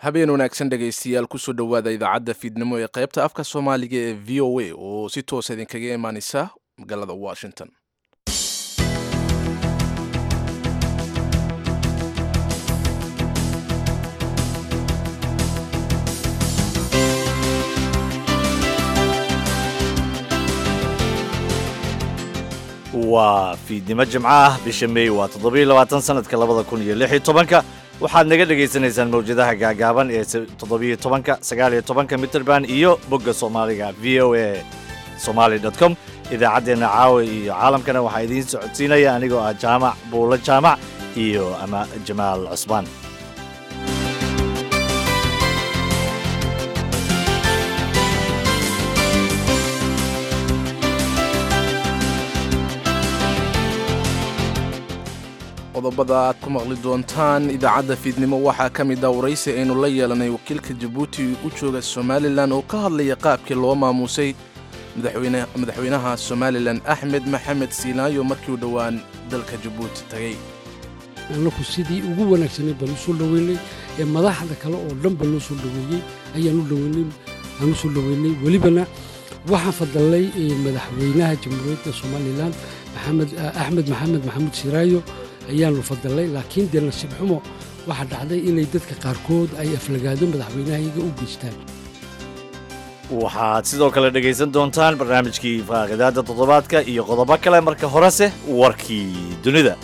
habeen wanaagsan dhegaystayaal kusoo dhowaada idaacadda fiidnimo ee qaybta afka soomaaliga ee v o a oo si toosa idinkaga imaaneysa magaalada washington waa fiidnimo jimco ah bisha meey waa toddobiyo labaatan sanadka labada kun iyo lix iyo tobanka waxaad naga dhagaysanaysaan mawjadaha gaagaaban ee toddobiyo tobanka sagaaliyo tobanka mitrband iyo bogga soomaaliga v o a somaali dot com idaacaddeenna caawa iyo caalamkana waxaa idiin socodsiinaya anigoo ah jaamac buulo jaamac iyo ama jamaal cusmaan qodobada aad ku maqli doontaan idaacadda fiidnimo waxaa ka mid ah waraysi aynu la yeelanay wakiilka jabuuti u jooga somalilan oo ka hadlaya qaabkii loo maamuusay madaxweynaha somalilan axmed maxamed siinaayo markii uu dhowaan dalka jabuuti tagay annaku sidii ugu wanaagsanay baan u soo dhoweynay ee madaxda kale oo dhan ba loo soo dhoweeyey ayaan u dhoweynay aan u soo dhoweynay welibana waxaan fadalnay madaxweynaha jamhuuriyadda somalilan maxamed axmed maxamed maxamuud siiraayo ayaanu fadalnay laakiin dee nasiib xumo waxaa dhacday inay dadka qaarkood ay aflagaado madaxweynahayaga u geystaan waxaad sidoo kale dhegaysan doontaan barnaamijkii faaqidaadda toddobaadka iyo qodobo kale marka horese warkii dunida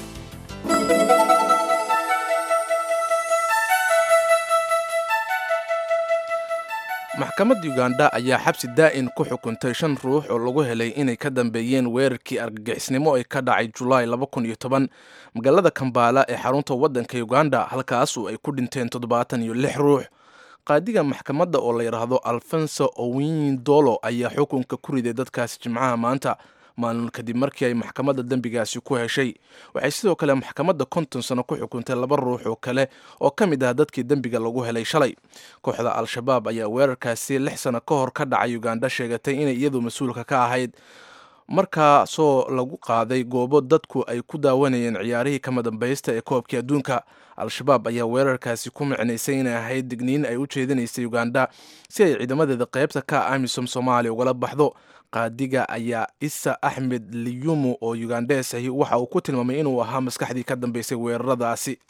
maxkamadda uganda ayaa xabsi daa'in ku xukuntay shan ruux oo lagu helay inay ka dambeeyeen weerarkii argagixisnimo ee ka dhacay julaay magaalada kambaala ee xarunta waddanka uganda halkaasu ay ku dhinteen toddobaatan iyo lix ruux qaadiga maxkamadda oo la yidhaahdo alfonso owindolo ayaa xukunka ku riday dadkaasi jimcaha maanta maalin kadib markii ay maxkamadda dembigaasi ku heshay waxay sidoo kale maxkamadda konton sano ku xukuntay laba ruux oo kale oo ka mid ah dadkii dembiga lagu helay shalay kooxda al-shabaab ayaa weerarkaasi lix sano ka hor ka dhacay uganda sheegatay inay iyadu mas-uulka ka ahayd markaasoo lagu qaaday goobo dadku ay ku daawanayeen ciyaarihii kama dambaysta ee koobkii adduunka al-shabaab ayaa weerarkaasi ku micnaysay inay ahayd digniin ay u jeedinaysay uganda si ay ciidamadeeda qaybta ka amisom soomaaliya ugala baxdo qaadiga ayaa isa axmed liyumu oo ugandes ahi waxa uu ku tilmaamay inuu ahaa maskaxdii ka dambeysay weeraradaasi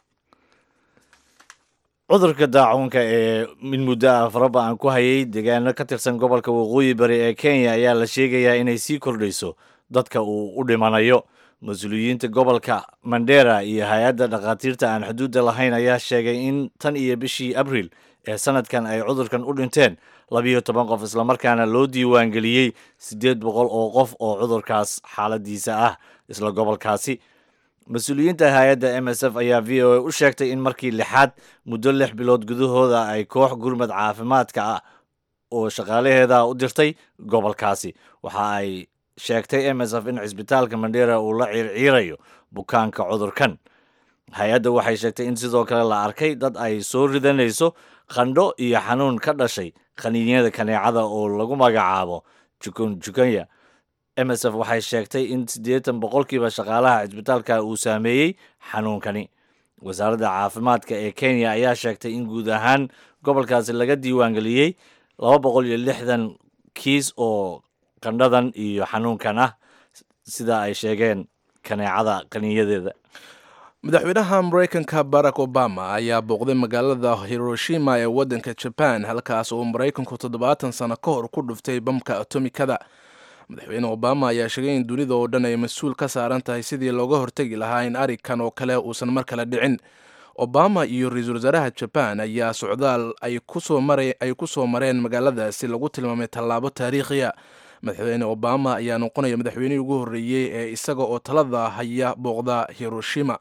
cudurka daacuunka ee mid muddo ah faraba aan ku hayay deegaano ka tirsan gobolka waqooyi bari ee kenya ayaa la sheegayaa inay sii kordhayso dadka uu u dhimanayo mas-uuliyiinta gobolka mandera iyo hay-adda dhakhaatiirta aan xuduudda lahayn ayaa sheegay in tan iyo bishii abriil ee sanadkan ay cudurkan u dhinteen labiyo toban qof islamarkaana loo diiwaangeliyey siddeed boqol oo qof oo cudurkaas xaaladiisa ah isla gobolkaasi mas-uuliyiinta hay-adda m s f ayaa v o a u sheegtay in markii lixaad muddo lix bilood gudahooda ay koox gurmad caafimaadka ah oo shaqaalaheeda u dirtay gobolkaasi waxa ay sheegtay m s f in cisbitaalka mandera uu la ciirciirayo bukaanka cudurkan hay-adda waxay sheegtay in sidoo kale la arkay dad ay soo ridanayso qandho iyo xanuun ka dhashay qaniinyada kaneecada oo lagu magacaabo jukun jukanya m s f waxay sheegtay in siddeetan boqolkiiba shaqaalaha cisbitaalka uu saameeyey xanuunkani wasaaradda caafimaadka ee kenya ayaa sheegtay in guud ahaan gobolkaasi laga diiwaangeliyey laba boqol iyo lixdan kiis oo qandhadan iyo xanuunkan ah sida ay sheegeen kaneecada qaniinyadeeda madaxweynaha maraykanka barack obama ayaa booqday magaalada hiroshima ee waddanka jaban halkaas oo maraykanku toddobaatan sano ka hor ku dhuftay bamka atomikada madaxweyne obama ayaa sheegay in dunida oo dhan ay mas-uul ka saaran tahay sidii looga hortegi lahaa in arikan oo kale uusan mar kale dhicin obama iyo ra-iisul wasaaraha jaban ayaa socdaal ay ku soo mareen magaaladaasi lagu tilmaamay tallaabo taariikhiya madaxweyne obama ayaa noqonaya madaxweynihii ugu horreeyey ee isaga oo talada haya booqda hiroshima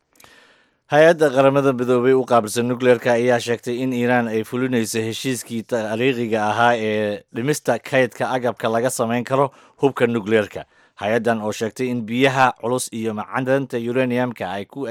hay-adda qaramada midoobay u qaabilsan nucleerka ayaa sheegtay in iiraan ay fulinayso heshiiskii taariikhiga ahaa ee dhimista kaydka agabka laga samayn karo hubka nucleerka hay-addan oo sheegtay in biyaha culus iyo macdanta uraniumka ay ku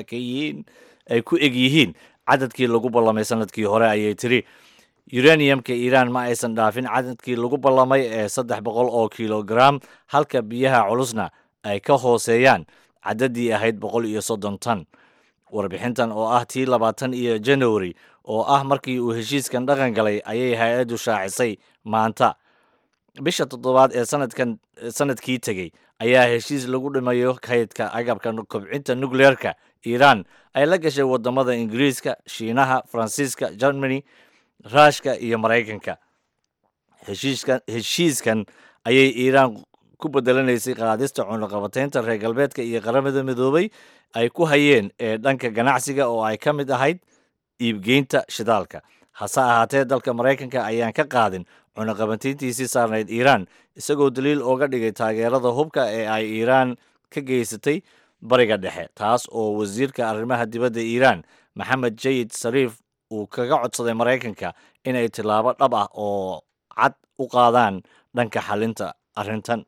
ay ku eg yihiin cadadkii lagu ballamay sanadkii hore ayay tiri uraniumka iiraan ma aysan dhaafin cadadkii lagu ballamay ee saddex boqol oo kilogram halka biyaha culusna ay ka hooseeyaan cadadii ahayd boqol iyo soddon tan warbixintan oo ah tii labaatan iyo january oo ah markii uu heshiiskan dhaqan galay ayay hay-addu shaacisay maanta bisha toddobaad ee sanadkan sanadkii tegey ayaa heshiis lagu dhimayo kaydka agabka kobcinta nukleerka iiraan ay la gashay wadamada ingiriiska shiinaha faransiiska germany ruushka iyo maraykanka heshiiskan heshiiskan ayay iiraan ku bedelanaysay qaadista cunaqabateynta reer galbeedka iyo qaramada midoobay ay ku hayeen ee dhanka ganacsiga oo ay ka mid ahayd iibgeynta shidaalka hase ahaatee dalka maraykanka ayaan ka qaadin cunaqabateyntiisii saarnayd iiraan isagoo daliil ooga dhigay taageerada hubka ee ay iiraan ka geysatay bariga dhexe taas oo wasiirka arrimaha dibadda iiraan maxamed jayid sariif uu kaga codsaday maraykanka inay tillaabo dhab ah oo cad u qaadaan dhanka xalinta arrintan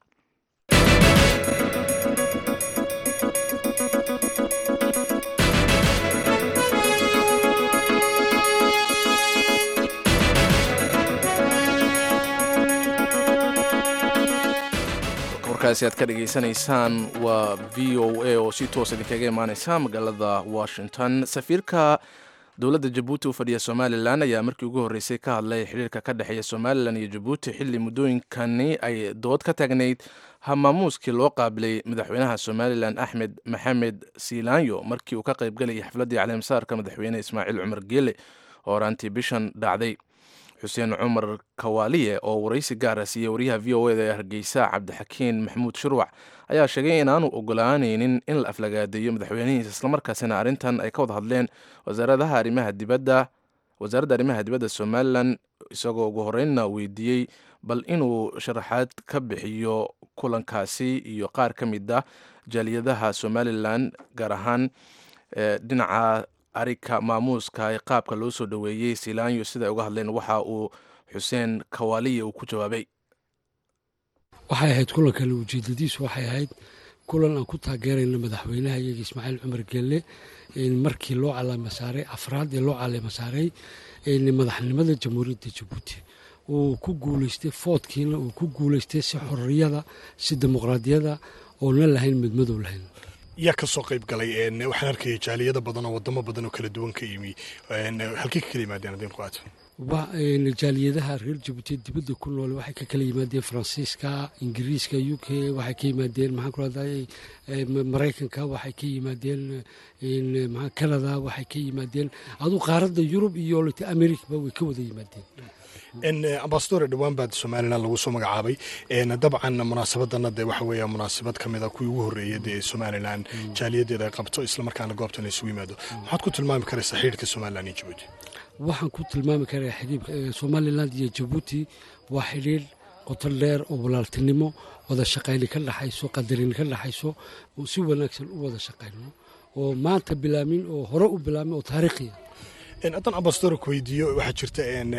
warkaasi aad ka dhageysanaysaan waa v o a oo si toos idinkaga imaaneysa magaalada washington safiirka dowladda jabuuti u fadhiya somalilan ayaa markii ugu horreysay ka hadlay xiriirka ka dhexeeya somalilan iyo jabuuti xilli muddooyinkani ay dood ka taagnayd hamaamuuskii loo qaabilay madaxweynaha somalilan axmed maxamed siilaanyo markii uu ka qaybgalayay xafladdii caleemsaarka madaxweyne ismaaciil cumar geele oo horaantii bishan dhacday xuseen cumar kawaaliye oo waraysi gaara siiyey wariyaha v o eda ee hargeysa cabdixakiin maxamuud shirwac ayaa sheegay inaanu ogolaanaynin in la aflagaadeeyo madaxweynihiisa islamarkaasina arrintan ay ka wada hadleen wasaaradaha arrimaha dibadda wasaaradda arrimaha dibadda somalilan isagoo ugu horeynna weydiiyey bal inuu sharaxaad ka bixiyo kulankaasi iyo qaar ka mid ah jaaliyadaha somalilan gaar ahaan dhinaca arika maamuuska ee qaabka loo soo dhoweeyey silaanyo siday uga hadleen waxa uu xuseen kawaaliya uu ku jawaabay waxay ahayd kulankale ujeedadiisu waxay ahayd kulan aan ku taageerayno madaxweynaha iyaga ismaaciil cumar gelle markii loo calaama saaray afraad ee loo calaama saaray madaxnimada jamhuuriyadda jabuuti uu ku guuleystay foodkiina uu ku guuleystay si xorriyada si dimuqraadiyada oona lahayn midmadow lahayn yaa ka soo qayb galay waxaan arkaya jaaliyada badan oo wadamo badan oo kala duwan ka yimi halkey ka kala yimaadeen haddeen ku aato jaaliyadaha reer jabuuti dibadda ku nool waxay ka kala yimaadeen faransiiska ingiriiska u k waxay ka yimaadeen maxaan ku rahday maraykanka waxay ka yimaadeen maa canada waxay ka yimaadeen aduu qaaradda yurub iyo lata americaba way ka wada yimaadeen ambasadore dhowaan baad somalilan lagu soo magacaabay dabcan munaasabadana dee waxa weeya munaasabad ka mida kuwii ugu horreeyay dee somalilan jaaliyadeeda ay qabto islamarkaana goobtan la isugu yimaado maxaad ku tilmaami karaysaa xidhiirka somalilan iyo jabuuti waxaan ku tilmaami karaa xidhiirka somalilan iyo jabuuti waa xidhiir qoto dheer oo walaaltinimo wada shaqayni ka dhaxayso qadarin ka dhaxayso oo si wanaagsan u wada shaqayno oo maanta bilaamin oo hore u bilaamin oo taariikhiya haddaan ambasador ku weydiiyo waxaa jirta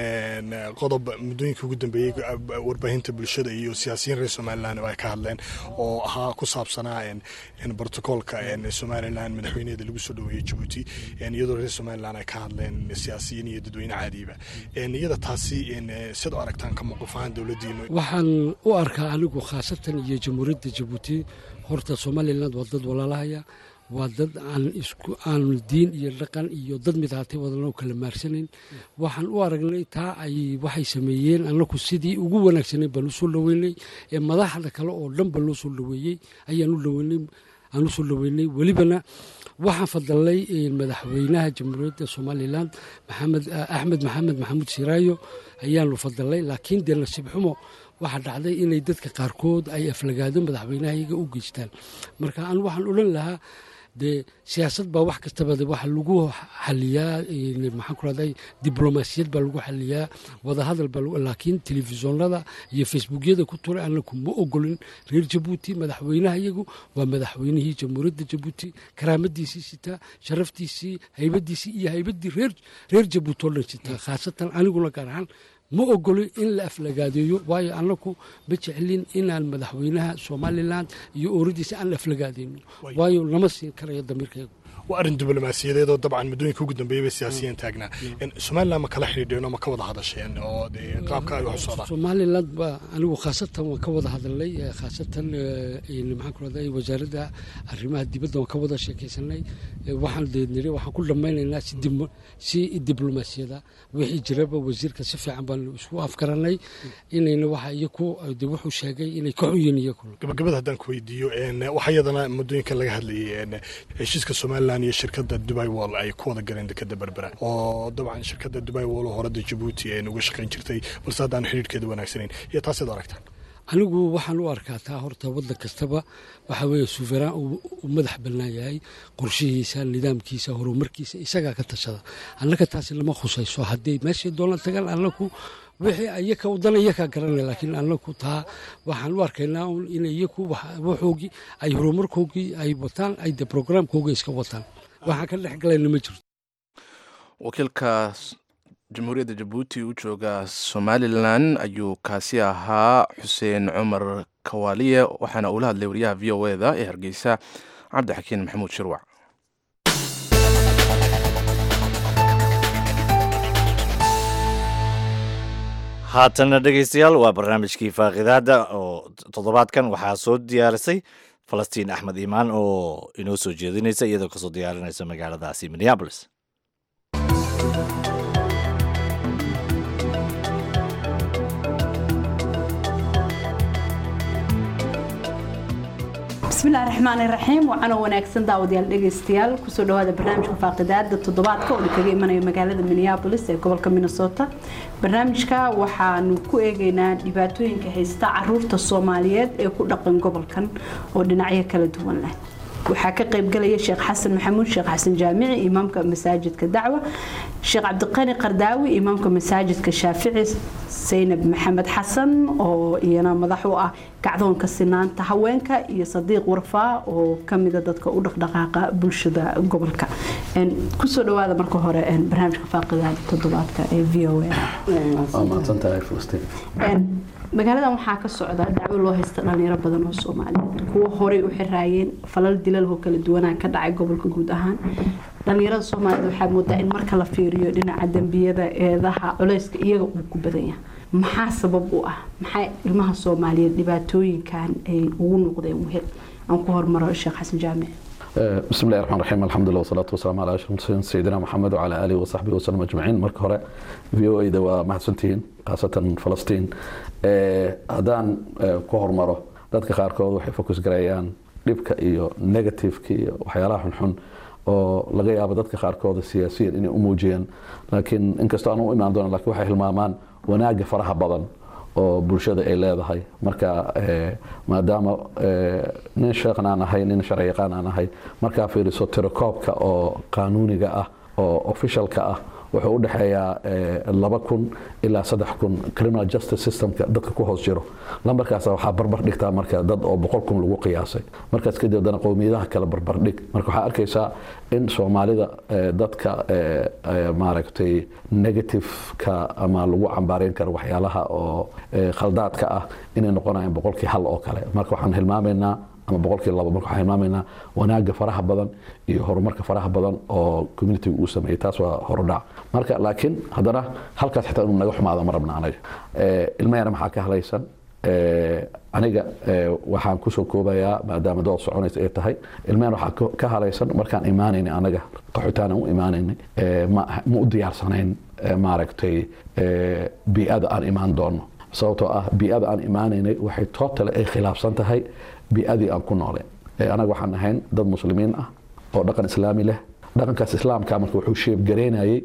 qodob muddooyinka ugu dambeeyey warbaahinta bulshada iyo siyaasiyiin reer somalilan ay ka hadleen oo ahaa ku saabsanaa brotocoolka somalilan madaxweyneeda lagu soo dhoweeyey jabuuti iyadoo reer somalilan ay ka hadleen siyaasiyiin iyo dadweyne caadiiba iyada taasi sid u aragtaan ka mowqif ahaan dowladdiinu waxaan u arkaa anigu khaasatan iyo jamhuuriyadda jabuuti horta somalilan waa dad walaalahaya waa dad aan isku aan diin iyo dhaqan iyo dad midaatay wadanoo kala maarsanayn waxaan u aragnay taa ay waxay sameeyeen annaku sidii ugu wanaagsanay baan usoo dhaweynay ee madaxda kale oo dhan ba loo soo dhaweeyey ayaan u dhaweynay aan usoo dhaweynay welibana waxaan fadalnay madaxweynaha jamhuuriyadda somalilan maxamed axmed maxamed maxamuud siraayo ayaanu fadalnay laakiin dee nasiib xumo waxaa dhacday inay dadka qaarkood ay aflagaado madaxweynaha iyaga u geystaan marka aan waxaan odhan lahaa dee siyaasad baa wax kastaba waxa lagu xaliyaa maxaan ku rahday diblomaasiyad baa lagu xaliyaa wadahadal baa laakiin telefisonada iyo facebookyada ku turay anaku ma ogolin reer jabuuti madaxweynaha iyagu waa madaxweynihii jamhuuriyadda jabuuti karaamadiisii sitaa sharaftiisii haybadiisii iyo haybaddii reer jabuuti oo dhan sitaa khaasatan aniguna gaar ahaan ma ogolin in la aflagaadeeyo waayo annaku ma jeclin inaan madaxweynaha somalilan iyo ooradiisa aan aflagaadeyno waayo lama siin karayo damiirkaygu waa arrin diblomaasiyadeed oo dabcan muddooyinka ugu dambeeyay bay siyaasiyiin taagnaa somaliland ma kala xidhiidheen oo ma ka wada hadasheen oo qaabka ay wax u socdaan somaliland ba anigu khaasatan waan ka wada hadalnay khaasatan maxaan ku rahday wasaaradda arrimaha dibadda waan ka wada sheekaysanay waxaan deedniri waxaan ku dhammaynaynaa si diblomaasiyada wixii jiraba wasiirka si fiican baan isku afgaranay inayna waxa iyaku de wuxuu sheegay inay ka xunyiin iyaku gabagabada haddaan ku weydiiyo waxaa iyadana muddooyinka laga hadlayay heshiiska somaliland iyo shirkadda dubai wall ay ku wada galeen dekada berbera oo dabcan shirkadda dubai wall horada jabuuti uga shaqayn jirtay balse haddaan xidhiirhkeeda wanaagsanayn iyo taaseed aragtaan anigu waxaan u arkaa taa horta waddan kastaba waxaa weeye suuferaan uu madax bannaan yahay qorshihiisa nidaamkiisa horumarkiisa isagaa ka tashada annaka taasi lama khusayso hadday meeshay doonaan tagaan annaku wixii iyaka wadana iyakaa garanay laakiin annaku taa waxaan u arkaynaa un in iyaku waxoogii ay horumarkoogii ay wataan ay de programkoogii iska wataan waxaan ka dhex galayna ma jirto wakiilka jamhuuriyadda jabuuti u jooga somalilan ayuu kaasi ahaa xuseen cumar kawaaliye waxaana uula hadlay wariyaha v o eda ee hargeysa cabdixakiin maxamuud shirwac haatanna dhegaystayaal waa barnaamijkii faaqidaada oo toddobaadkan waxaa soo diyaarisay falastiin axmed iimaan oo inoo soo jeedinaysa iyadoo kasoo diyaarinaysa magaaladaasi minneabolis bismillahi raxmaan iraxiim waxaanoo wanaagsan daawadayaal dhegaystayaal kusoo dhawaada barnaamijka faaqidaada toddobaadka oo kaga imanayo magaalada minneabolis ee gobolka minnesota barnaamijka waxaanu ku eegeynaa dhibaatooyinka haysta caruurta soomaaliyeed ee ku dhaqan gobolkan oo dhinacyo kala duwan leh waxaa ka qaybgalaya sheekh xasan maxamuud sheekh xasan jaamici imaamka masaajidka dacwa sheekh cabdiqani qardaawi imaamka masaajidka shaafici saynab maxamed xasan oo iyana madax u ah gacdoonka sinaanta haweenka iyo sadiiq warfaa oo kamida dadka u dhaqdhaqaaqa bulshada gobolka kusoo dhawaada marka hore barnaamijka faaqidaada toddobaadka ee v o magaaladan waxaa ka socda dacwo loo haysta dhalinyaro badan oo soomaaliyeed kuwo horey u xiraayeen falal dilaloo kala duwanaa ka dhacay gobolka guud ahaan dhalinyarada soomaaliyeed waxaa moodaa in marka la fiiriyo dhinaca dembiyada eedaha culeyska iyaga uu ku badan yahay maxaa sabab u ah maxaa ilmaha soomaaliyeed dhibaatooyinkan ay ugu noqdeen wehel aan ku hormaro sheekh xasan jaamic بسم الله الرحمن الرحيم الحمد لله والصلاة والسلام على أشرف المرسلين سيدنا محمد وعلى آله وصحبه وسلم أجمعين مرك هراء في او اي دوا محسنتين خاصة فلسطين هدان كهر مرة dadka qaarkood waxay fokus gareeyaan dhibka iyo negativeka iyo waxyaalaha xunxun oo laga yaabo dadka qaarkooda siyaasiyan inay u muujiyaan laakiin inkastoo aan u imaan doona lakin waxay hilmaamaan wanaaga faraha badan oo bulshada ay leedahay marka maadaama nin sheekhan aan ahay nin sharci yaqaan aan ahay markaa fiiriso tirakoobka oo qaanuuniga ah oo officialka ah wuxuu u dhexeeyaa laba kun ilaa saddex kun criminal justice systemka dadka ku hoos jiro lambarkaas waxaa barbar dhigtaa marka dad oo boqol kun lagu qiyaasay markaas kadib dana qowmiyadaha kale barbar dhig marka waxaa arkaysaa in soomaalida dadka maaragtay negativeka ama lagu cambaareyn karo waxyaalaha oo khaldaadka ah inay noqonayaan boqolkii hal oo kale marka waxaan hilmaamaynaa ama boqolkii labo marka waxaan hilmaamaynaa wanaaga faraha badan iyo horumarka faraha badan oo communitiga uu sameeyey taas waa horudhac marka laakiin haddana halkaas xitaa inuu naga xumaado ma rabna anaga ilma yara maxaa ka halaysan aniga waxaan kusoo koobayaa maadaama dood soconaysa ay tahay ilmeen waxaa ka halaysan markaan imaanaynay anaga qaxotaan aan u imaanaynay ma u diyaarsanayn maaragtay bii'ada aan imaan doono sababtoo ah bii'ada aan imaanaynay waxay tootale ay khilaafsan tahay bii'adii aan ku nooleen anaga waxaan ahayn dad muslimiin ah oo dhaqan islaami leh dhaqankaas islaamka marka wuxuu sheebgareynayay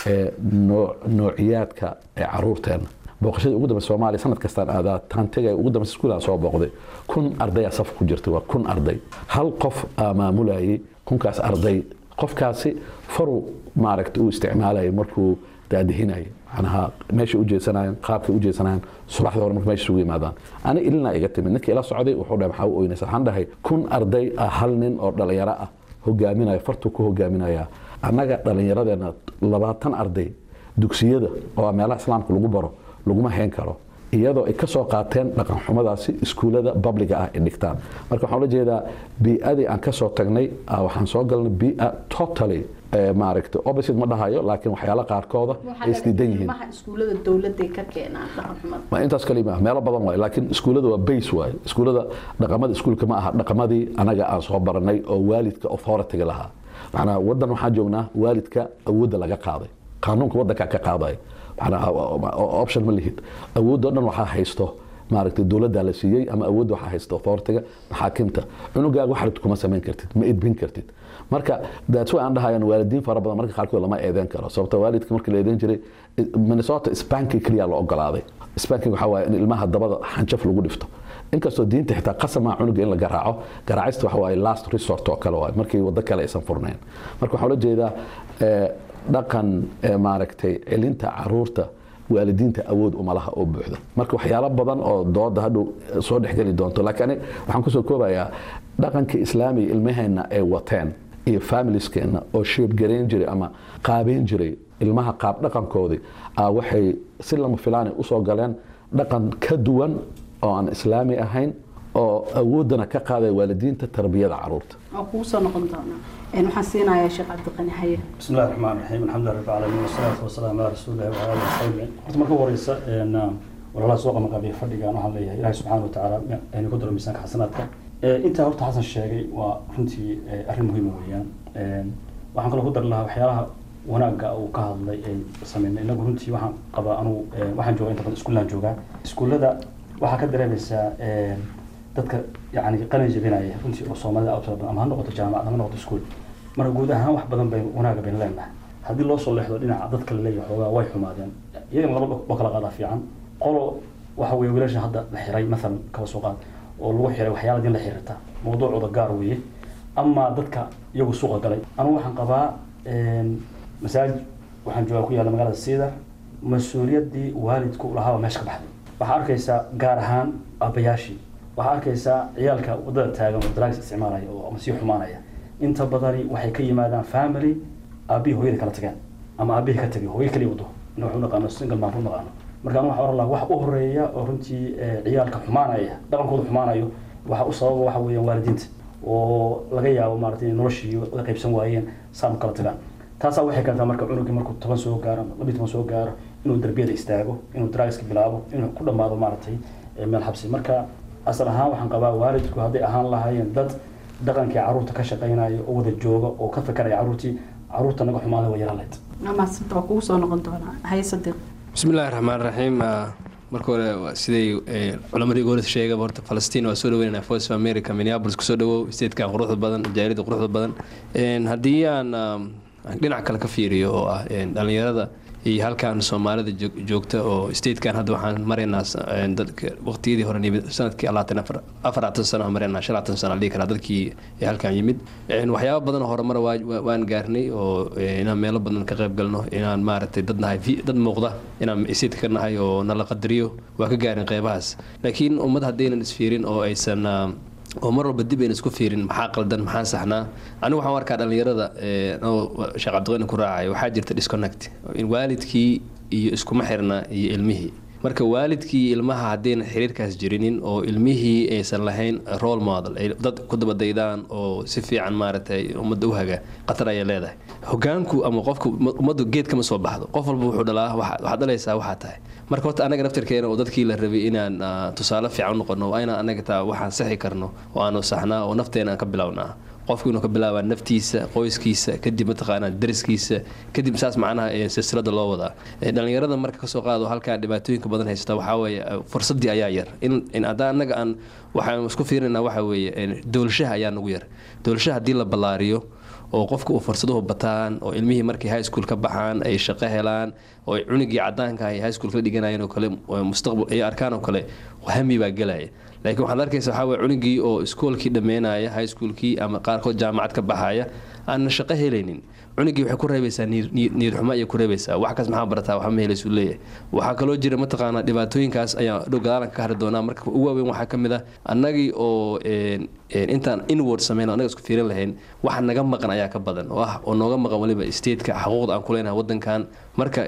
noociyaadka caruurteena booqashadii ugu dambe soomaaliya sanad kastaan aadaa taan tegaya ugu dambe iskuulaan soo booqday kun ardayaa saf ku jirtay waa kun arday hal qof aa maamulayay kunkaas arday qofkaasi faruu maaragta uu isticmaalayay markuu daadihinayay macnaha meeshay u jeesanayaan qaabkay u jeesanayaan subaxda hore marka meesha isugu yimaadaan ani ilina iga timid ninkii ila socday wuxuu dhahay maxaa u oynaysa waxaan dhahay kun arday ah hal nin oo dhalinyaro ah hogaaminaya fartuu ku hogaaminaya annaga dhallinyaradeena labaatan arday dugsiyada oo meelaha islaamka lagu baro laguma hayn karo iyadoo ay ka soo qaateen dhaqanxumadaasi iskuullada babliga ah ay dhigtaan marka waxaan ula jeedaa bii-adii aan ka soo tagnay waxaan soo galnay bii-a totally maaragta opposite ma dhahayo laakiin waxyaala qaarkooda ay isdiidan yihiin iskuullada dowladday ka keenaan dhaqanxumada ma intaas kalima meelo badan waay laakiin iskuullada waa base waay iskuullada dhaqamada iskuulka ma aha dhaqamadii anaga aan soo baranay oo waalidka authority lahaa macnaa wadan waxaan joognaa waalidka awoodda laga qaaday qaanuunka wadanka ka qaadaya option ma lihid awoodoo dhan waxaa haysto maaragtay dowladda la siiyey ama awoodda waxaa haysto authority-ga maxaakimta cunugaaga wax rabti kuma samayn kartid ma edbin kartid marka that's why aan dhahayaan waalidiin fara badan marka qaarkood lama eedeyn karo sababta waalidka markii la eedeyn jiray minnesota spanking keliya la ogolaaday spanking waxaa waaye in ilmaha dabada xanjaf lagu dhifto inkastoo diinta xitaa qasamaa cunuga in la garaaco garaacista waxa waaye last resort oo kale waaye markii waddo kale aysan furnayn marka waxaa ula jeedaa dhaqan maaragtay celinta caruurta waalidiinta awood umalaha oo buuxda marka waxyaalo badan oo dooda hadhow soo dhexgeli doonto laakiin waxaan kusoo koobayaa dhaqanka islaamiga ilmaheenna ay wateen iyo familieskeenna oo sheebgarayn jiray ama qaabeyn jiray ilmaha qaab dhaqankoodii waxay si lama filaanay usoo galeen dhaqan ka duwan oo aan islaami ahayn oo awooddana ka qaadaya waalidiinta tarbiyada caruurta oo kugu soo noqon doonaa waxaan siinayaa sheekh cabdiqani haye بسم الله الرحمن الرحيم الحمد لله رب العالمين والصلاة والسلام على رسول الله وعلى آله وصحبه horta marka ugu horeysa walaalaha soo qabanqaabiya fadhigaan waxaan leeyahay ilaahay subxaana watacaala aynu ku daro miisaanka xasanaadka intaa horta xasan sheegay waa runtii arrin muhiima weeyaan waxaan kaloo ku dari lahaa waxyaalaha wanaagga uu ka hadlay ay sameynay inagu runtii waxaan qabaa anugu waxaan joogaa inta badan iskuullaan joogaa iskuullada waxaa ka dareemaysaa dadka yani qalin jebinaya runtii oo soomaalida aad u tira badan ama ha noqoto jaamacad ama ha noqoto iskuul marka guud ahaan wax badan baynu wanaaga baynu leenahay haddii loo soo leexdo dhinaca dadka la leeyahay xoogaa way xumaadeen iyagana laba oo kala qaadaa fiican qolo waxa weeye wiilasha hadda la xiray maalan kaba soo qaad oo lagu xiray waxyaala din la xiriirta mawduucooda gaar weeye ama dadka iyagu suuqa galay anigu waxaan qabaa masaajid waxaan joogaa ku yaalla magaalada siidar mas-uuliyaddii waalidku lahaaba meesha ka baxday waxaa arkaysaa gaar ahaan aabbayaashii waxaa arkaysaa ciyaalka waddada taagan oo drugs isticmaalaya oo ama sii xumaanaya inta badani waxay ka yimaadaan family aabihii hooyada kala tageen ama aabihii ka tegay hooyo kaliya wado in wax u naqaano single man u naqaano marka anu waxaan oran lahaa wax u horeeya oo runtii ciyaalka xumaanaya dhaqankooda xumaanayo waxa u sababa waxa weeyaan waalidiinta oo laga yaabo maaragtay inay noloshii wada qaybsan waayeen saan u kala tagaan taasaa waxay keentaa marka cunugii markuu toban soo gaaro ama labiyi toban soo gaaro inuu darbiyada istaago inuu drugska bilaabo inuu ku dhammaado maaragtay meel xabsi marka asal ahaan waxaan qabaa waalidku hadday ahaan lahaayeen dad dhaqankii caruurta ka shaqaynaya oo wada jooga oo ka fakaraya caruurtii caruurta naga xumaada waa yaraleed maasanta waa kugu soo noqon doonaa haye sadiiq bismi illaahi raxmaan raxiim marka hore siday culamadii goolid sheegaba horta falastiin waa soo dhaweynana voice of america minneapolis kusoo dhawow statekan quruxda badan jaarida quruxda badan haddii aan dhinac kale ka fiiriyo oo ah dhalinyarada iyo halkaan soomaalida joogta oo statekan hadda waxaan maraynaa waqtiyadii hore nimid sanadkii afaratan sano maraynaa shanatan sano dhihi karaa dadkii halkaan yimid waxyaaba badan horumar waan gaarnay oo inaan meelo badan ka qayb galno inaan maaragtay dad nahay dad muuqda inaan statka ka nahay oo nala qadariyo waa ka gaarin qeybahaas laakiin ummad haddaynan isfiirin oo aysan oo mar walba dib ayna isku fiirin maxaa qaldan maxaa saxnaa anigu waxaan arkaa dhallinyarada sheekh cabdiqani ku raacay waxaa jirta disconnect in waalidkii iyo iskuma xirna iyo ilmihii marka waalidkii ilmaha haddayna xiriirkaas jirinin oo ilmihii aysan lahayn role model ay dad ku dabadaydaan oo si fiican maaragtay ummadda u haga khatar ayay leedahay hogaanku ama qofka ummaddu geed kama soo baxdo qof walba wuxuu dhalaa waxaad dhalaysaa waxaa tahay marka horta anaga naftirkeena oo dadkii la rabay inaan tusaale fiican u noqono waa inaan anaga taa waxaan saxi karno oo aanu saxnaa oo nafteena aan ka bilownaa qofku inuu ka bilaabaa naftiisa qoyskiisa kadib mataqaanaa dariskiisa kadib saas macnaha silsilada loo wadaa dhalinyarada marka kasoo qaado halkaa dhibaatooyinka badan haysta waxaa weeye fursadii ayaa yar in haddaa anaga aan waxaan isku fiirinaa waxa weeye dowlashaha ayaa nagu yar dowlashaha haddii la ballaariyo oo qofka uu fursaduhu bataan oo ilmihii markay high school ka baxaan ay shaqo helaan oo cunugii cadaanka ay high school ka dhiganayeen oo kale mustaqbal ay arkaan oo kale hami baa gelaya laakiin waxaad arkaysa waxaa waye cunugii oo iskoolkii dhammeynaya high schoolkii ama qaarkood jaamacad ka baxaya aanna shaqo helaynin cunugii waxay ku reebaysaa niyad xumo ayay ku reebaysaa wax kaas maxaa barataa waxa ma helaysu leeyahay waxaa kaloo jira mataqaanaa dhibaatooyinkaas ayaa dhow gadaalan ka hari doonaa marka ugu waaweyn waxaa ka mid ah annagii oo intaan inward sameyn annaga isku fiirin lahayn waxa naga maqan ayaa ka badan oo ah oo nooga maqan waliba stateka xaquuqda aan ku leenahay wadankan marka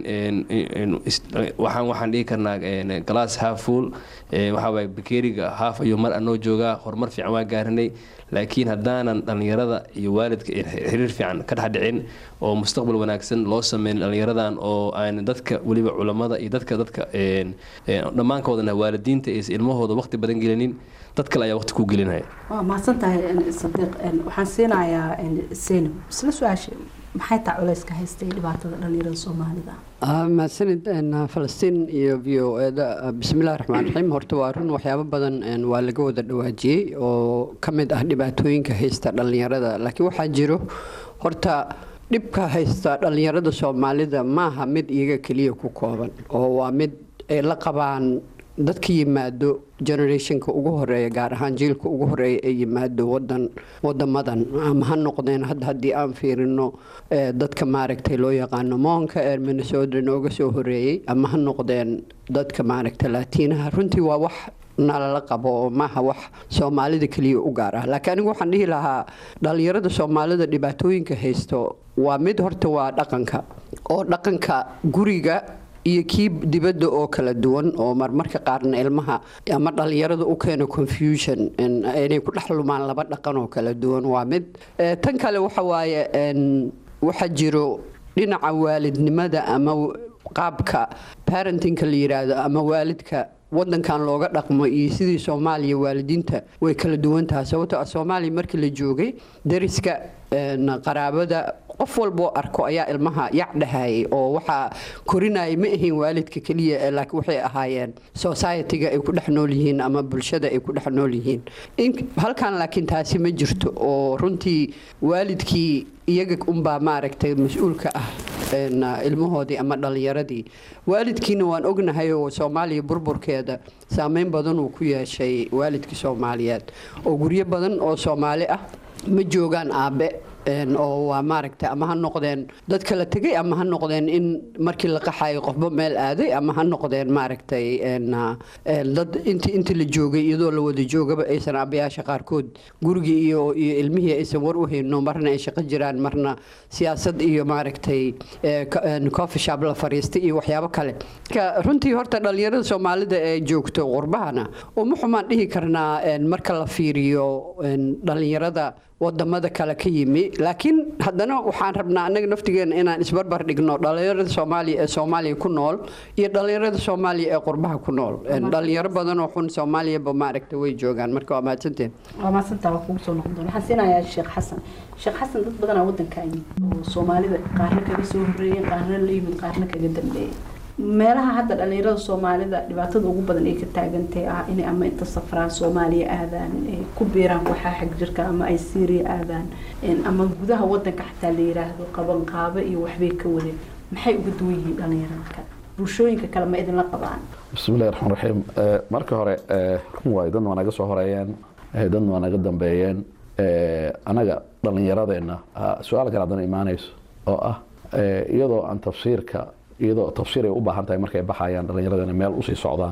waxaan waxaan dhihi karnaa glass half full waxaa waye bakeriga half ayuu mar anoo joogaa horumar fiican waa gaarinay laakiin haddaanan dhallinyarada iyo waalidka xiriir fiican ka dhexdhicin oo mustaqbal wanaagsan loo sameyn dhallinyaradan oo aan dadka weliba culammada iyo dadka dadka dhammaankoodana waalidiinta aysan ilmahooda waqti badan gelinin dad kale ayaa waqti ku gelinaya waa mahadsan tahay sadiiq waxaan siinayaa seynab isla su-aasha maxay taa culayska haystay dhibaatada dhallinyarada soomaalida mahadsanid falastiin iyo v o eda bismillahi raxmaan raxiim horta waa run waxyaabo badan waa laga wada dhawaajiyey oo ka mid ah dhibaatooyinka haysta dhallinyarada laakiin waxaa jiro horta dhibka haysta dhallinyarada soomaalida maaha mid iyaga keliya ku kooban oo waa mid ay la qabaan dadka yimaado generationka ugu horeeya gaar ahaan jiilka ugu horeeya ee yimaado wadan wadamadan ama ha noqdeen hadda haddii aan fiirino dadka maaragtay loo yaqaano moonka ee minnesota nooga soo horeeyey ama ha noqdeen dadka maaragtay laatiinaha runtii waa wax nalala qabo oo maaha wax soomaalida keliya u gaar ah laakiin anigu waxaan dhihi lahaa dhallinyarada soomaalida dhibaatooyinka haysto waa mid horta waa dhaqanka oo dhaqanka guriga iyo kii dibadda oo kala duwan oo marmarka qaarna ilmaha ama dhallinyarada u keeno confusion inay ku dhex lumaan laba dhaqan oo kala duwan waa mid tan kale waxa waaye waxaa jiro dhinaca waalidnimada ama qaabka parentingka la yiraahdo ama waalidka wadankan looga dhaqmo iyo sidii soomaaliya waalidiinta way kala duwan tahay sababtoo ah soomaaliya markii la joogay dariska qaraabada qof walboo arko ayaa ilmaha yac dhahayay oo waxaa korinaya ma ahayn waalidka keliya laakiin waxay ahaayeen society-ga ay ku dhex nool yihiin ama bulshada ay ku dhex nool yihiin halkan laakiin taasi ma jirto oo runtii waalidkii iyaga unbaa maaragtay mas-uulka ah ilmahoodii ama dhallinyaradii waalidkiina waan ognahay oo soomaaliya burburkeeda saameyn badan uu ku yeeshay waalidkii soomaaliyeed oo guryo badan oo soomaali ah ma joogaan aabe oo waa maaragtay ama ha noqdeen dad kala tegay ama ha noqdeen in markii la qaxayo qofba meel aaday ama ha noqdeen maaragtay dad inti intii la joogay iyadoo la wada joogaba aysan aabayaasha qaarkood gurigii iyo iyo ilmihii aysan war u hayno marna ay shaqo jiraan marna siyaasad iyo maaragtay coffee shop la fariistay iyo waxyaabo kale marka runtii horta dhallinyarada soomaalida ee joogto qurbahana uma xumaan dhihi karnaa marka la fiiriyo dhallinyarada wadamada kale ka yimi laakiin haddana waxaan rabnaa annaga naftigeena inaan isbarbar dhigno dhallinyarada soomaaliya ee soomaaliya ku nool iyo dhallinyarada soomaaliya ee qurbaha ku nool dhalinyaro badan oo xun soomaaliyaba maaragta way joogaan marka waa mahadsanteen waa mahadsantaa waa kugu soo noqon doona waxaan siinayaa sheekh xasan sheekh xasan dad badanaa wadanka yimid oo soomaalida qaarna kaga soo horreeyeen qaarna la yimid qaarna kaga dambeeyey meelaha hadda dhallinyarada soomaalida dhibaatada ugu badan ay ka taagantay ah inay ama inta safraan soomaaliya aadaan ay ku biiraan waxaa xag jirka ama ay syria aadaan ama gudaha wadanka xataa la yiraahdo qabanqaabo iyo waxbay ka wadeen maxay uga duwan yihiin dhallinyarada kale bulshooyinka kale ma idinla qabaan bismillahi raxmaan raxiim marka hore run waayo dadna waa naga soo horeeyeen dadna waa naga dambeeyeen anaga dhallinyaradeenna su-aal kale haddana imaanayso oo ah iyadoo aan tafsiirka iyadoo tafsiir ay u baahan tahay markay baxayaan dhallinyaradana meel usii socdaan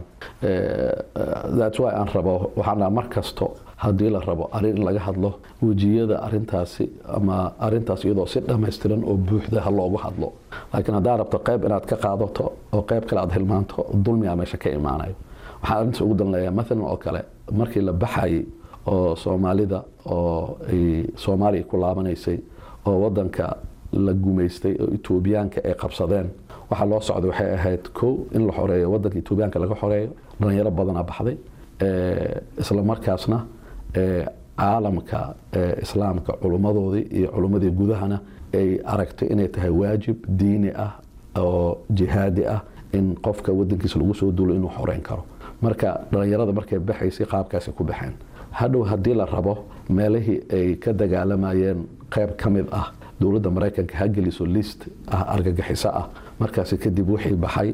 that's why aan rabo waxaan dhaha mar kasto haddii la rabo arrin in laga hadlo wejiyada arintaasi ama arintaas iyadoo si dhammaystiran oo buuxda ha loogu hadlo laakiin haddaa rabto qayb inaad ka qaadato oo qayb kale aad hilmaanto dulmigaa meesha ka imaanayo waxaan arrintaas ugu danleeyaa maalan oo kale markii la baxayay oo soomaalida oo ay soomaaliya ku laabanaysay oo wadanka la gumaystay oo etoobiyaanka ay qabsadeen waxaa loo socday waxay ahayd kow in la xoreeyo wadanka etoobiyaanka laga xoreeyo dhalinyaro badanaa baxday isla markaasna caalamka islaamka culummadoodii iyo culummadii gudahana ay aragtay inay tahay waajib diini ah oo jihaadi ah in qofka wadankiisa lagu soo duulo inuu xoreyn karo marka dhalinyarada markay baxaysay qaabkaasi ku baxeen hadhow haddii la rabo meelihii ay ka dagaalamayeen qayb ka mid ah dowladda maraykanka ha geliso list ah argagixiso ah markaasi kadib wixii baxay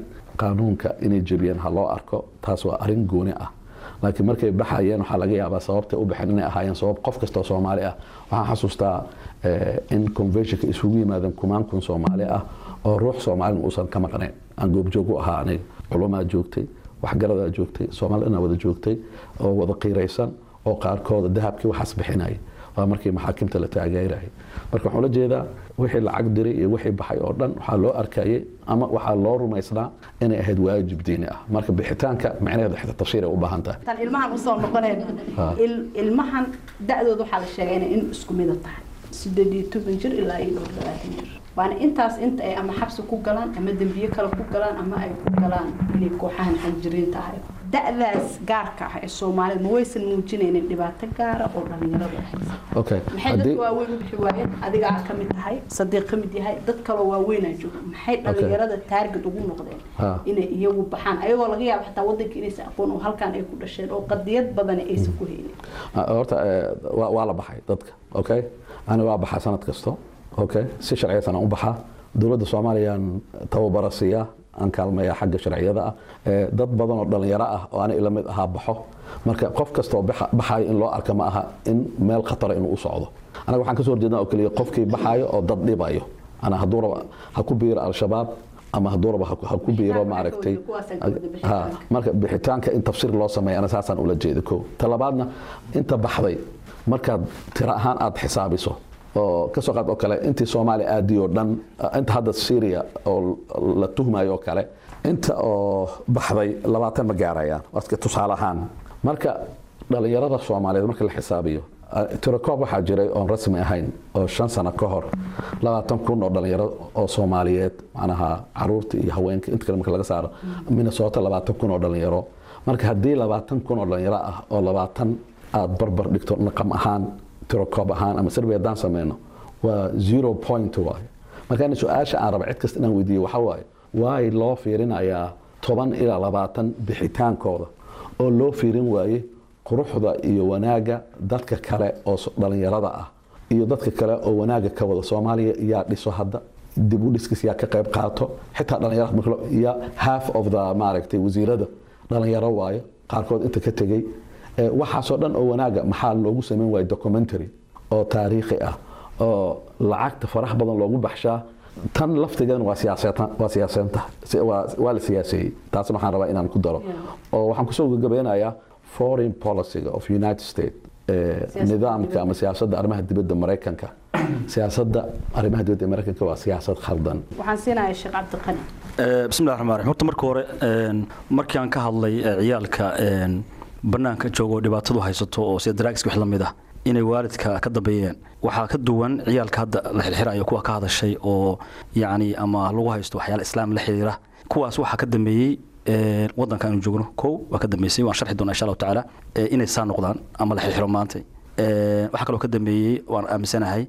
qaanuunka inay jebiyeen ha loo arko taas waa arrin gooni ah laakiin markay baxayeen waxaa laga yaabaa sababtay u baxeen inay ahaayeen sabab qof kastoo soomaali ah waxaan xasuustaa in conventionka isugu yimaadeen kumaan kun soomaali ah oo ruux soomaalina uusan ka maqnayn aan goobjoog u ahaa aniga culumaa joogtay waxgaradaa joogtay soomaalina wada joogtay oo wada qiiraysan oo qaarkooda dahabkii waxaas bixinaya waa markii maxaakimta la taageerayay marka waxaan ula jeedaa wixii lacag diray iyo wixii baxay oo dhan waxaa loo arkayay ama waxaa loo rumaysnaa inay ahayd waajib diini ah marka bixitaanka macnaheedu xita tafsiir ay u baahan tahay tan ilmahan usoo noqoneen ilmahan da-dooda waxaa la sheegay inay in isku mida tahay sideed iyo toban jir ilaa iyo dhowr labaatan jir waana intaas inta ay ama xabsi ku galaan ama dembiye kale ku galaan ama ay ku galaan inay kooxahan xanjiriinta ahay da-daas gaarka ah ee soomaalida ma waysan muujinaynin dhibaato gaara oo dhalinyarada haysa okay maxay dadka waaweyn u bixi waayeen adigaa ka mid tahay sadiiq ka mid yahay dad kaloo waaweynaa jooga maxay dhalinyarada taarget ugu noqdeen inay iyagu baxaan ayagoo laga yaabo xataa wadanka inaysan aqoon oo halkaan ay ku dhasheen oo qadiyad badani aysan ku haynin horta waa la baxay dadka okay ani waa baxaa sanad kasto okay si sharciyadsan aan u baxaa dowladda soomaaliyaan tababara siiyaa aan kaalmaya xagga sharciyada ah dad badan oo dhalinyaro ah oo ani ila mid ahaa baxo marka qof kastoo baxayo in loo arka ma aha in meel khatara inuu u socdo anaga waxaan kasoo horjeednaa oo keliya qofkii baxaayo oo dad dhibayo ana hadduu raba ha ku biiro al-shabaab ama hadduu raba ha ku biiro maaragtay marka bixitaanka in tafsiir loo sameeya ana saasaan ula jeeda ko talabaadna inta baxday markaad tiro ahaan aada xisaabiso oo kasoo qaad oo kale intii soomaaliya aadiyoo dhan inta hadda syria oo la tuhmayo oo kale inta oo baxday labaatan ma gaarayaan waska tusaale ahaan marka dhalinyarada soomaaliyeed marka la xisaabiyo tirakoob waxaa jiray oon rasmi ahayn oo shan sano ka hor labaatan kun oo dhalinyaro oo soomaaliyeed macnaha caruurta iyo haweenka inta kale marka laga saaro minnesota labaatan kun oo dhalinyaro marka haddii labaatan kun oo dhalinyaro ah oo labaatan aada barbar dhigto naqam ahaan tirokoob ahaan ama survey haddaan sameyno waa zero point waaye marka in su-aasha aan raba cid kasta inaan weydiiyo waxaa waaye waay loo fiirinayaa toban ilaa labaatan bixitaankooda oo loo fiirin waaye quruxda iyo wanaagga dadka kale oo dhalinyarada ah iyo dadka kale oo wanaagga ka wada soomaaliya yaa dhiso hadda dib u dhiskis yaa ka qayb qaato xitaa dhalinyarada ya half of the maaragtay wasiirada dhalinyaro waayo qaarkood inta ka tegey waxaasoo dhan oo wanaaga maxaa loogu sameyn waaya documentary oo taariikhi ah oo lacagta farax badan loogu baxshaa tan laftigeedana waa waa siyaasanta waa la siyaaseeyey taasna waxaan rabaa inaan ku daro oo waxaan kusoo gabagabeynayaa foreign policyga of united states nidaamka ama siyaasadda arrimaha dibadda maraykanka siyaasadda arrimaha dibadda maraykanka waa siyaasad khaldan waxaan siinayaa sheekh cabdiqani bismillahi raxmaan raxiim horta marka hore markii aan ka hadlay ciyaalka banaanka joogo dhibaatadu haysato oo sida daraagiska wax la mid ah inay waalidka ka dambeeyeen waxaa ka duwan ciyaalka hadda la xirxirayo kuwa ka hadashay oo yacni ama lagu haysto waxyaala islaam la xiriira kuwaas waxaa ka dambeeyey wadanka aanu joogno kow waa ka dambeysay waan sharxi doonaa insha allahu tacaala inay saa noqdaan ama la xirxiro maanta waxaa kaloo ka dambeeyey waan aaminsanahay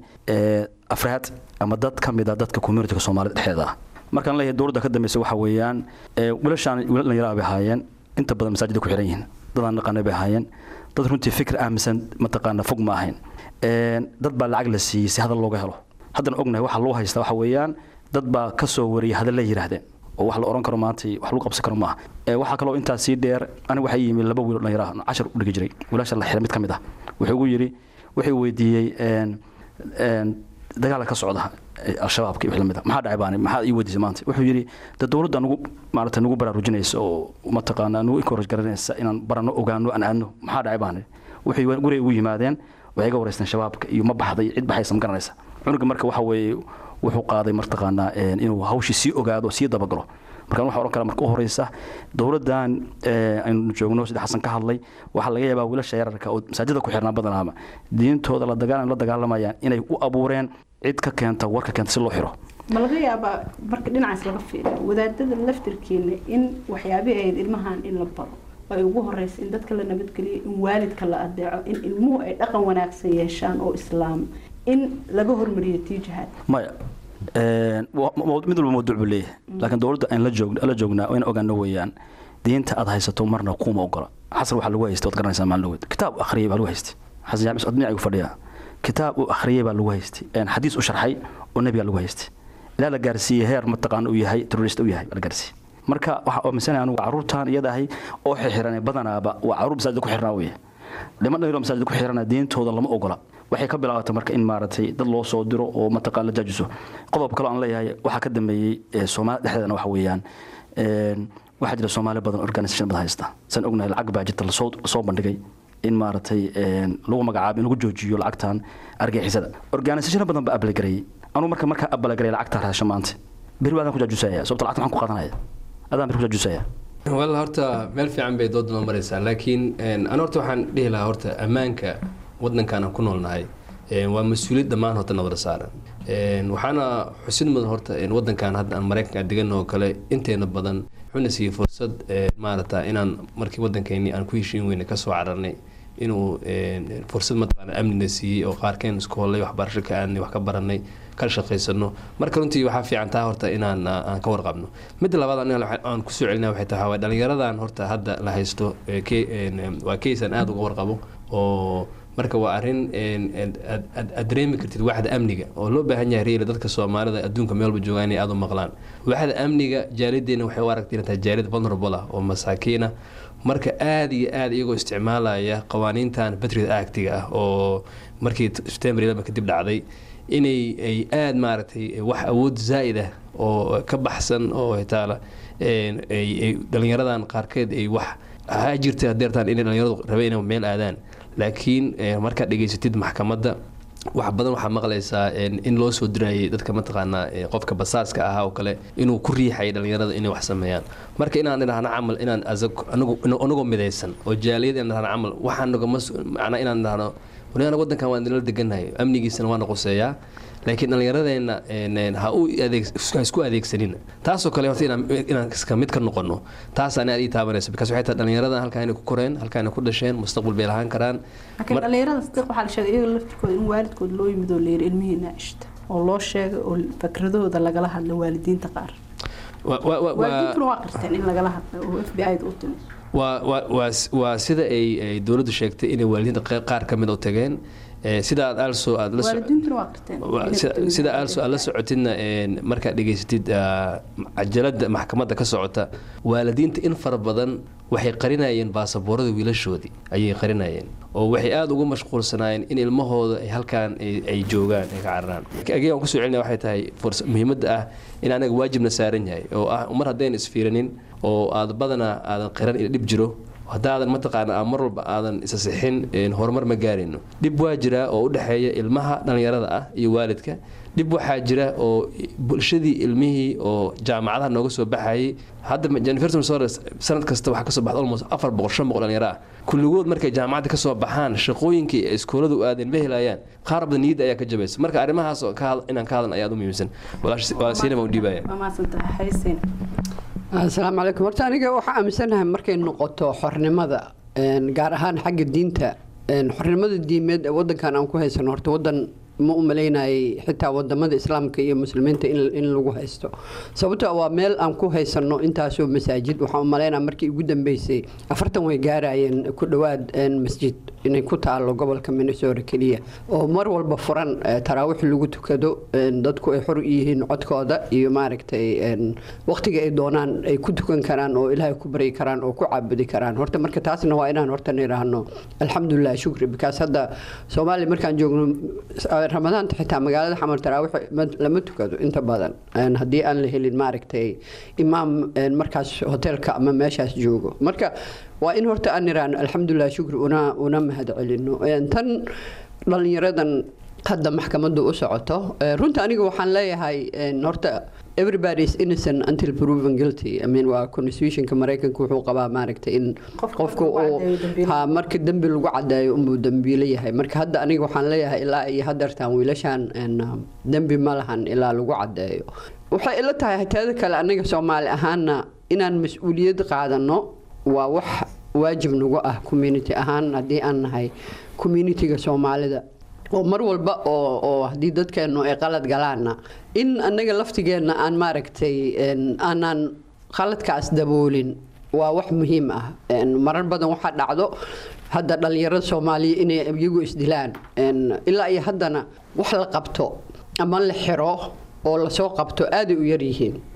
afraad ama dad ka mid a dadka communityga soomaalida dhexdeeda ah markaan leeyahay dowladda ka dambeysay waxa weeyaan wiilashaan wiilal dhallinyaraha bay ahaayeen inta badan masaajida ku xiran yihiin dadaan naqaanay bay ahaayeen dad runtii fikir aaminsan mataqaana fog ma ahayn dad baa lacag la siiyey si hadal looga helo haddana ognahay waxa loo haystaa waxa weeyaan dad baa ka soo wariyay hadal la yidhaahdeen oo wax la oran karo maanta wax lagu qabsan karo maaha waxaa kaloo intaas sii dheer aniga waxaa yimi laba wiil dhallinyaraha cashar u dhigi jiray wiilasha la xiray mid ka mid ah wuxuu ugu yidhi wuxuu weydiiyey dagaala ka socda al-shabaabka iyo lamid maxaa dhacay baani maxaa ii weydiisay maanta wuxuu yidhi de dowladda nugu maarata nugu baraarujinaysa oo mataqaanaa nugu encourage garanaysa inaan barano ogaano aan aadno maxaa dhacay baani waxay guriga ugu yimaadeen waxay ga wareysteen shabaabka iyo ma baxday cid baxaysa ma garanaysa cunuga marka waxa weeye wuxuu qaaday mataqaanaa inuu hawshii sii ogaado sii dabagalo markaan waxaa ohan kara marka u horeysa dowladdan aynu joogno sida xasan ka hadlay waxaa laga yaabaa wiilasha yararka oo masaajida ku xirnaa badanaaba diintooda la dagaalan la dagaalamayaan inay u abuureen cid ka keenta warka keenta si loo xiro ma laga yaabaa marka dhinacaas laga fiiriyo wadaadada laftirkeena in waxyaabihii ahayd ilmahan in la baro ay ugu horeysa in dadka la nabadgeliyo in waalidka la adeeco in ilmuhu ay dhaqan wanaagsan yeeshaan oo islaam in laga hormariyo tiijahaad maya mid walba mawduuc buu leeyahay laakiin dowladda aan la joog la joognaa in ogaano weeyaan diinta aad haysato marna kuuma ogola xasan waxaa lagu haystay waad garanaysaa maalin dhaweyd kitaab akhriyay baa lagu haystay xasan jaamic odnic ayuu fadhiyaa kitaab uu akhriyay baa lagu haystay xadiis u sharxay oo nebigaa lagu haystay ilaa la gaarsiiyey heer mataqaana uu yahay terrorist u yahay baa la gaarsiiyey marka waxaa aaminsanaya anugu caruurtan iyada ahay oo xixiran badanaaba waa caruur masaajida ku xirnaa weye niman dhalinyaro masaajida ku xirana diintooda lama ogola waxay ka bilaabatay marka in maaragtay dad loo soo diro oo mataqaan la jaajiso qodob kaloo aan leeyahay waxaa ka dambeeyey soomaali dhexdeedana waxa weeyaan waxaa jira soomaali badan organisation badan haysta san ognahay lacag baa jirta lasoo bandhigay in maaragtay lagu magacaabo in lagu joojiyo lacagtan argixisada organisation badan baa abalagarayay anuu marka markaa abalagaraya lacagta raasha maanta beri baadaan ku jaajusaya sababta lacagta maxaan ku qaadanaya adaan beri ku jaajusaya wal horta meel fiican bay dood noo maraysaa laakiin an horta waxaan dhihi lahaa horta ammaanka wadankan aan ku noolnahay waa mas-uuliyad dhammaan horta nabada saaran waxaana xusid mudan horta wadankan hadda aan maraykanka degan oo kale inteena badan wuxuuna siiyey fursad maarata inaan markii wadankeeni aan ku heshiin weyne kasoo cararnay inuu fursad mataqaana amnina siiyey oo qaarkeen isku hollay waxbarasho ka aadnay wax ka baranay ka shaqaysano marka runtii waxaa fiican taa horta inaan aan ka warqabno midda labaad aniga aan kusoo celinaya waxay tahay waa dhalinyaradan horta hadda la haysto waa case aan aada uga warqabo oo marka waa arrin aad dareemi kartid waaxda amniga oo loo baahan yahay reeli dadka soomaalida adduunka meel walba joogaan inay aada u maqlaan waaxda amniga jaalideena waxay u aragtay inay tahay jaalid vulnerable ah oo masaakiina marka aada iyo aada iyagoo isticmaalaya qawaaniintan patriot actiga ah oo markii september eleven kadib dhacday inay ay aada maaragtay wax awood zaa'id ah oo ka baxsan oo hitaala ay dhalinyaradan qaarkeed ay wax ha jirta hadeertaan inay dhalinyaradu rabeen inay meel aadaan laakiin markaad dhegaysatid maxkamadda wax badan waxaa maqlaysaa in loo soo dirayay dadka mataqaanaa qofka basaaska ahaa oo kale inuu ku riixayay dhalinyarada inay wax sameeyaan marka inaan idhahno camal inaan anagoo midaysan oo jaaliyad inaan idhahno camal waxaan nagama macnaa inaan idhahno waliana wadankan waan nala degannahay amnigiisana waana quseeyaa laakiin dhallinyaradeenna ha u ha isku adeegsanina taasoo kale horta inaan iska mid ka noqono taasaan aad ii taabanaysa because waxay tahay dhallinyaradan halkaa inay ku koreen halkaa inay ku dhasheen mustaqbal bay lahaan karaan laakiin dhallinyarada sadiq waxaa la sheegay iyaga laftirkooda in waalidkood loo yimid oo la yiri ilmihiina cishta oo loo sheegay oo fakradahooda lagala hadla waalidiinta qaar waalidiintuna waa qirteen in lagala hadla oo f b i da u timid waa sida ay dowladdu sheegtay inay waalidiinta qaar ka mid u tageen sida aad also aad sida also aad la socotidna markaad dhegaysatid cajalada maxkamadda ka socota waalidiinta in fara badan waxay qarinayeen baasaboorada wiilashoodii ayay qarinayeen oo waxay aada ugu mashquulsanaayeen in ilmahooda ay halkaan ay joogaan ay ka cararaan ageegaan kusoo celinaya waxay tahay muhiimadda ah in anaga waajibna saaran yahay oo ah mar haddayna isfiiranin oo aad badanaa aadan qiran ila dhib jiro haddaadan mataqaana mar walba aadan isa sixin horumar ma gaarayno dhib waa jira oo u dhexeeya ilmaha dhallinyarada ah iyo waalidka dhib waxaa jira oo bulshadii ilmihii oo jaamacadaha nooga soo baxayay hadda jennifer sores sanad kasta waxaa kasoo baxda almost afar boqol shan boqol dhalinyaro ah kulligood markay jaamacadda kasoo baxaan shaqooyinkii ay iskooladu aadeen ma helayaan qaar badan niyadda ayaa ka jabaysa marka arrimahaas inaan ka hadlan ayaa u muhiimsan walaasiinama u dhiibaya asalaamu calaykum horta aniga waxaa aaminsanahay markay noqoto xornimada gaar ahaan xagga diinta xornimada diimeed ee wadankan aan ku haysano horta wadan ma u malaynayay xitaa wadamada islaamka iyo muslimiinta in lagu haysto sababto waa meel aan ku haysano intaasoo masaajid waxaan u malaynaya markii ugu dambeysay afartan way gaarayeen ku dhowaad masjid inay ku taalo gobolka minnesota keliya oo mar walba furan taraawix lagu tukado dadku ay xor yihiin codkooda iyo maaragtay waqtiga ay doonaan ay ku tukan karaan oo ilaahay ku baryi karaan oo ku caabudi karaan horta marka taasna waa inaan horta nidhaahno alxamdulilah shukri bikaas hadda soomaaliya markaan joogno ramadaanta xitaa magaalada xamar taraawix lama tukado inta badan haddii aan la helin maaragtay imaam markaas hoteelka ama meeshaas joogo marka waa in horta aan niraano alxamdulilah shukri una una mahad celino tan dhalinyaradan hadda maxkamaddu u socoto runta aniga waxaan leeyahay horta everybody is innocent until proven guilty I mean waa constitutionka mareykanka wuxuu qabaa maaragtay in qofku uu ha marka dembi lagu cadeeyo unbuu dembiile yahay marka hadda aniga waxaan leeyahay ilaa iyo hadeertaan wiilashan dembi ma lahan ilaa lagu cadeeyo waxay ila tahay teeda kale aniga soomaali ahaana inaan mas-uuliyad qaadano waa wax waajib nagu ah community ahaan haddii aan nahay communitiga soomaalida oo mar walba oo oo haddii dadkeennu ay qalad galaanna in annaga laftigeenna aan maaragtay aanaan qaladkaas daboolin waa wax muhiim ah marar badan waxaa dhacdo hadda dhallinyarada soomaaliya inay iyagu isdilaan ilaa iyo haddana wax la qabto ama la xiro oo lasoo qabto aaday u yaryihiin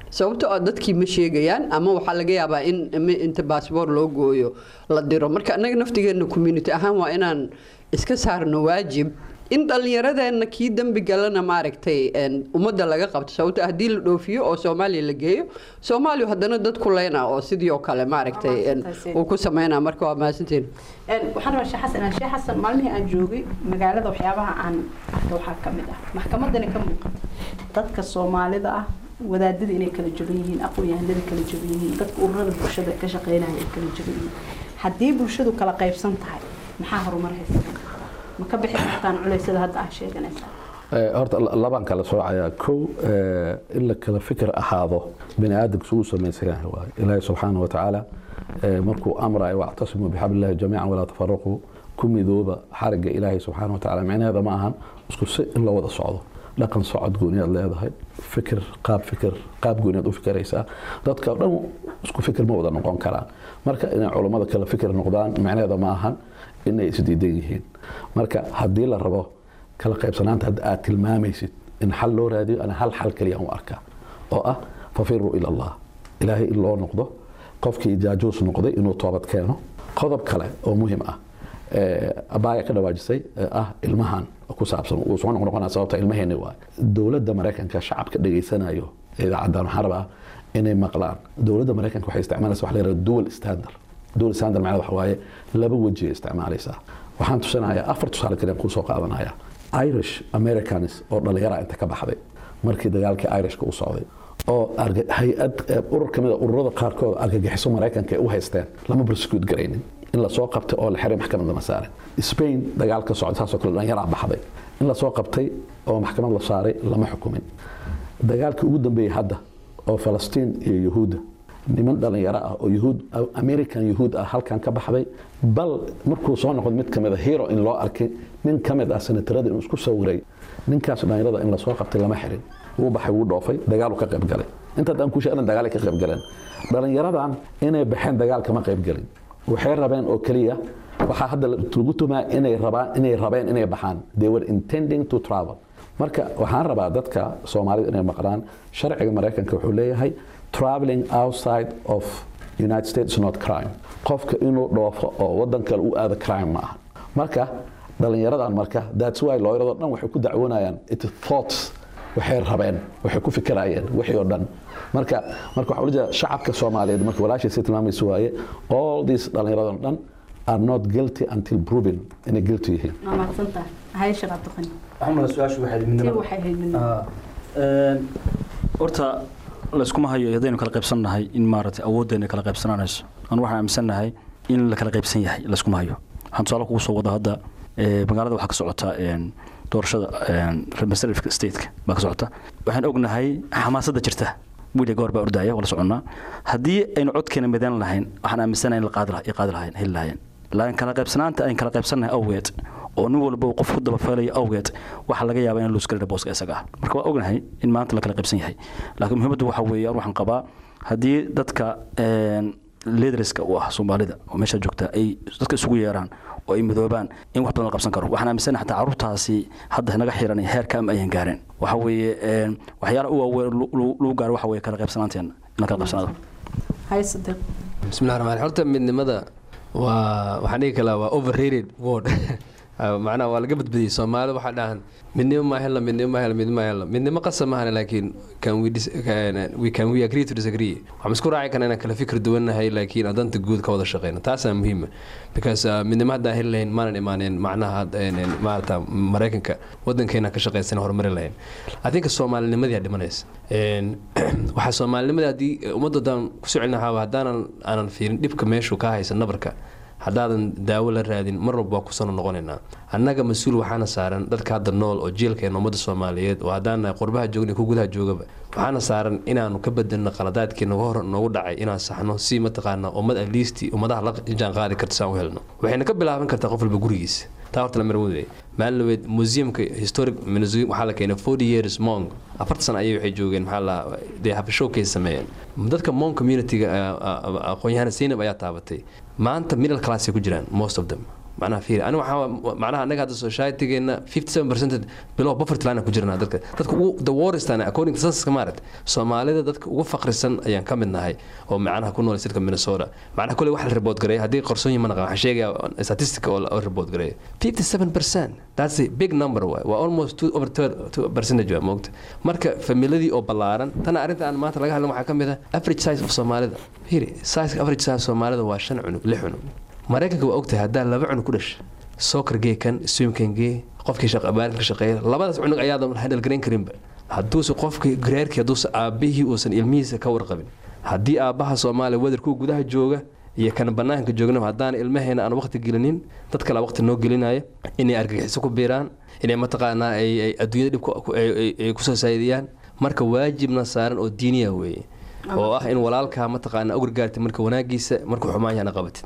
sababtoo ah dadkii ma sheegayaan ama waxaa laga yaabaa in in- inta baasboor loo gooyo la diro marka annaga naftigeena community ahaan waa inaan iska saarno waajib in dhallinyaradeenna kii dembi galana maaragtay een, ummadda laga qabto sababto haddii la dhoofiyo oo soomaaliya la geeyo soomaaliya haddana dad ku leyna oo sidii oo kale maaragtay een, uu ku sameynaa marka waa mahadsantiin Een, waxaan rabaa sheekh xasan sheekh xasan maalmihii aan joogay magaalada waxyaabaha aan arkay waxaa ka mid ah maxkamadani ka muuqata dadka soomaalida ah wadaadada inay kala jaban yihiin aqoon-yahanada kala jaban yihiin dadka ururada bulshada ka shaqeynaya ay kala jaban yihiin haddii bulshadu kala qaybsan tahay maxaa horumar haysan ma ka bixi kartaan culeysyada hadda aad sheeganaysaa Eh, horta la- labaan kala soocayaa kow eh, in la kala fikir ahaado bini aadamka isugu samaysan yahay waaye ilaahi subxaana wa tacaala eh, markuu amrayo wactasimuu bixablillahi jamiican walaa tafaraquu ku midooba xarigga ilaahi subxaana wa tacaala micnaheeda ma ahan isku si in la wada socdo dhaqan socod gooniyaad leedahay fikir qaab fikir qaab gooniyaad u fikiraysaa dadka oo dhan isku fikir ma wada noqon karaan marka inay culummada kala fikir noqdaan micnaheeda ma ahan inay isdiidan yihiin marka haddii la rabo kala qaybsanaanta hadda aad tilmaamaysid in xal loo raadiyo ana hal xal keliya u arkaa oo ah fafiruu ila allah ilaahay in loo noqdo qofkii jaajuus noqday inuu toobad keeno qodob kale oo muhim ah ee, abaaya ka dhawaajisay ee ah ilmahan ku saabsan uu soo noqnoqonaa sababta ilmaheeni waay dowladda maraykanka shacabka dhegaysanayo idaacaddan waxaan rabaa inay maqlaan dowladda maraykanka waxay isticmaalaysa wax la yidhahdo dual standard dual standard macnaa waxa waaye laba weji ay isticmaalaysaa waxaan tusinayaa afar tusaale kale aan kuu soo qaadanaya irish americans oo dhalinyara inta ka baxday markii dagaalkii irishka u socday oo arga- hay-ad eh, urur kamid a ururada qaarkood argagixiso maraykanka ay u haysteen lama prosecute garaynin in lasoo qabtay oo la xiray maxkamad lama saarin spain dagaal ka socda saasoo kale dhalinyaraa baxday in lasoo qabtay oo maxkamad la saaray lama xukumin dagaalkii ugu dambeeyey hadda oo falastiin iyo yuhuudda niman dhalinyaro ah oo yuhuud american yuhuud ah halkan ka baxday bal markuu soo noqdo mid kamid a hero in loo arkay nin ka mid ah senatarada inuu isku sawiray ninkaas dhalinyarada in lasoo qabtay lama xirin wuu baxay wuu dhoofay dagaalu ka qayb galay intaad aan ku sheegna dagaalay ka qayb galeen dhalinyaradan inay baxeen dagaal kama qayb galin waxay rabeen oo keliya waxaa hadda lagu tumaa inay rabaan inay rabeen inay baxaan they were intending to travel marka waxaan rabaa dadka soomaalida inay maqlaan sharciga maraykanka wuxuu leeyahay traveling outside of united states is not crime qofka inuu dhoofo oo wadan kale u aado crime ma aha marka dhalinyaradan marka that's why looyarado dhan waxay ku dacwoonayaan it thoughts waxay rabeen waxay ku fikirayeen wixii oo dhan marka marka waxaa ujeeda shacabka soomaaliyeed marka walaashiisa tilmaamaysa waaye all these dhalinyaradan dhan are not guilty until proven inay guilty yihiin waa mahadsantahay haye shaqaad taqani axmed su-aashu waxay tii midnimada waxay ahayd midnimo Ah, een, horta layskuma hayo haddaynu kala qaybsannahay in maaragtay awooddeena kala qaybsananayso anu waxaan aaminsannahay in la kala qaybsan yahay layskuma hayo waxaan tusaale kugu soo wada hadda ee, magaalada waxaa ka socota een, doorashada een, representative stateka baa ka socota waxaan ognahay xamaasadda jirta wiil iyo gabar baa ordaya wala soconnaa haddii aynu codkeena midan lahayn waxaan aaminsanahay in la qaadi laha- ay qaadi lahayn heli lahayn laakiin kala qaybsanaanta ayn kala qaybsannahay awgeed oo nin walba uu qof ku dabafeelayo awgeed waxaa laga yaabaa in luusgarina booska isaga ah marka waa ognahay in maanta la kala qaybsan yahay laakiin muhiimaddu waxa weeye waxaan qabaa haddii dadka een, leaderska u ah soomaalida oo meesha joogta ay dadka isugu yeeraan oo ay midoobaan in wax badan la qabsan karo waxaan aaminsanahay xataa carruurtaasi hadda naga xiran heerka ama ayan gaareen waxa weeye een, waxyaalaha u waaweyn lu- lu- lagu gaaro waxa weeye kala qaybsanaanteena in la kala qaybsanaado haye sadiq bismillahi raxmaan horta midnimada waa waxaan dhigi kalaa waa overrated word macnaha waa laga badbadiyey soomaalida waxaa dhahan midnimo ma hela midnimo ma hela midnimo ma hela midnimo qasab maahan laakiin can we, dis- can, we can we agree to disagree waxaan isku raaci karna inaan kala fikir duwannahay laakiin aan danta guud ka wada shaqeyno taasaa muhiima because uh, midnimo haddaan heli lahayn maanan imaaneen macnaha een, een, maarata maraykanka wadankeena ka shaqeysan horumari lahayn i think soomaalinimadii aa dhimanaysa Een, waxaa soomaalinimadii haddii ummadda haddaan kusoo celin lahaa haddaanan aanan fiirin dhibka meeshuu ka haysa nabarka haddaadan daawo la raadin mar walba waa kusano noqonaynaa annaga mas-uul waxaana saaran dadka hadda nool oo jielkeena ummadda soomaaliyeed oo haddaan nahay qurbaha joogna ku gudaha joogaba waxaana saaran inaanu ka bedelno qaladaadkii nagu hor noogu dhacay inaan saxno si mataqaana ummad aliisti ummadaha la jaan qaadi karta saan u helno waxayna ka bilaaban kartaa qof walba gurigiisa taa horta la marwade maalin laweed museumka historic museum waxaa la keenay forty years monk afarta sana ayay waxay joogeen maxaa la dee have showcase sameeyeen dadka monk communityga aqoon-yahana zainab ayaa taabatay maanta middle class ay ku jiraan most of them macnaha fiiri aniga waxaa macnaha anaga hadda societygeena 57 percent below poverty line ku jirnaa dadka dadka ugu the worst ana according to census maarat soomaalida dadka ugu faqrisan ayaan ka mid nahay oo macnaha ku nool sidka minnesota macnaha kule wax la report gareeya haddii qarsoon ma naqan waxaan sheegaya statistic oo la report gareeya 57 percent that's a big number waay waa almost two over two percentage waa moogta marka familiadii oo ballaaran tana arrinta aan maanta laga hadlan waxaa ka mid ah average size of soomaalida hiri size average size soomaalida waa shan cunug lix cunug maraykanka waa ogtahay haddaa laba cunug ku dhasha soccer gee kan swimkan gee qofkii shaqabaarinka shaqeeya labadaas cunug ayaadan handle garayn karinba hadduuse qofkii gareerkii hadduuse aabbihii uusan ilmihiisa ka warqabin haddii aabbaha soomaaliya wadarkuu gudaha jooga iyo kan banaanka joogna haddaan ilmaheena aan waqti gelinin dad kale waqti noo gelinaya inay argagixiso ku biiraan inay mataqaanaa ay adduunyada dhib ay kusoo saa'idiyaan marka waajibna saaran oo diiniya weeye oo ah in walaalkaa mataqaana ogurgaartay marka wanaagiisa markuu xumaan yahana qabatid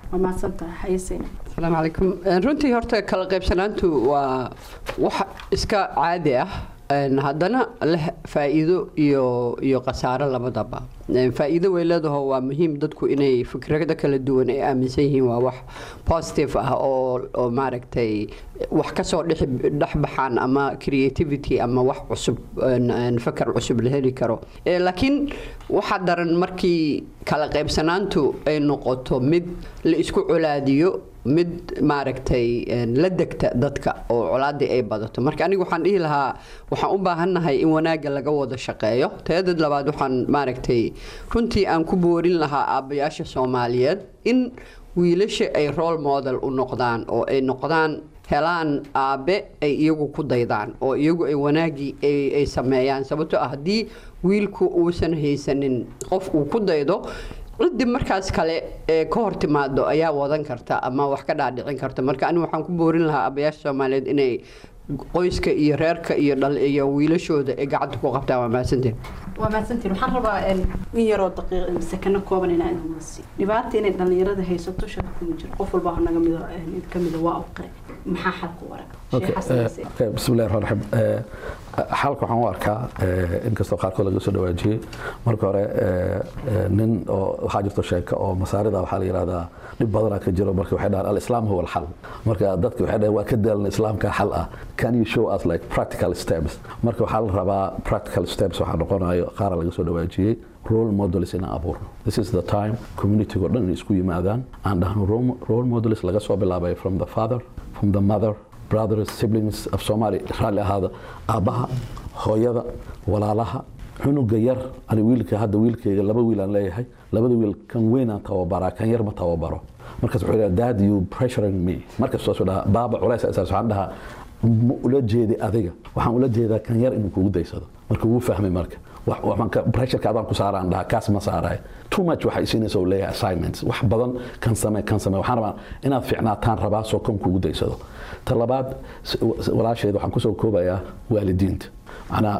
asalaamu calaykum runtii horta kala qaybsanaantu waa wax iska caadi ah haddana leh faa-iido iyo iyo khasaaro labadaba faa-iido way leedaho waa muhiim dadku inay fikrado kala duwan ay aaminsan yihiin waa wax positive ah oo oo maaragtay wax kasoo dhex baxaan ama creativity ama wax cusub fakar cusub la heli karo laakiin waxaa daran markii kala qaybsanaantu ay noqoto mid la isku colaadiyo mid maaragtay la degta dadka oo colaadii ay badato marka aniga waxaan dhihi lahaa waxaan u baahannahay in wanaagga laga wada shaqeeyo teedad labaad waxaan maaragtay runtii aan ku boorin lahaa aabbayaasha soomaaliyeed in wiilasha ay role model u noqdaan oo ay noqdaan helaan aabe ay iyagu ku daydaan oo iyagu ay wanaagii ay sameeyaan sababtoo ah haddii wiilku uusan haysanin qof uu ku daydo ciddii markaas kale ee ka hor timaado ayaa wadan karta ama wax ka dhaadhicin karta marka anigu waxaan ku boorin lahaa abayaasha soomaaliyeed inay qoyska iyo reerka iyo dhal iyo wiilashooda ay gacanta ku qabtaan waa mahadsanteen waa mahadsantiin waxaan rabaa in yaroo daqiiq sakano kooban inaan idin wasi dhibaata inay dhallinyarada haysato shaka kuma jiro qof walba naga mido mid ka mida waa u qire maxaa xalku wara bismillahi raxmaan raxiim xalka waxaan u arkaa inkastoo qaarkood laga soo dhawaajiyey marka hore nin oo waxaa jirto sheeko oo masaarida waxaa la yidhahdaa dhib badanaa ka jiro marka waxay dhahaan alislaam huwa alxal marka dadka waxay dhahaan waa ka daalan islaamka xal ah can you show us like practical steps marka waxaa la rabaa practical steps waxaa noqonayo qaara laga soo dhawaajiyey role models inaan abuurno this is the time communitygo dhan inay isku yimaadaan aan dhahno role models laga soo bilaabay from the father from the mother brothers siblings of somali raalli ahaada aabbaha hooyada walaalaha cunuga yar ani wiilka hadda wiilkayga laba wiil aan leeyahay labada wiil kan weynaan tababaraa kan yar ma tababaro markaas wuxuu dhaha dad you pressuring me markaas soo dhaha baaba culays asaas waxaan dhahaa ma ula jeedi adiga waxaan ula jeedaa kan yar inuu kugu daysado marka wuu fahmay marka pressureka adaan ku saaraan dhaha kaas ma saaraay too much waxay siinaysa uu leeyahay assignments wax badan kan samee kan samee waxaan rabaa inaad fiicnaataan rabaa soo kan kugu daysado ta labaad walaasheed waxaan kusoo koobayaa waalidiinta macnaa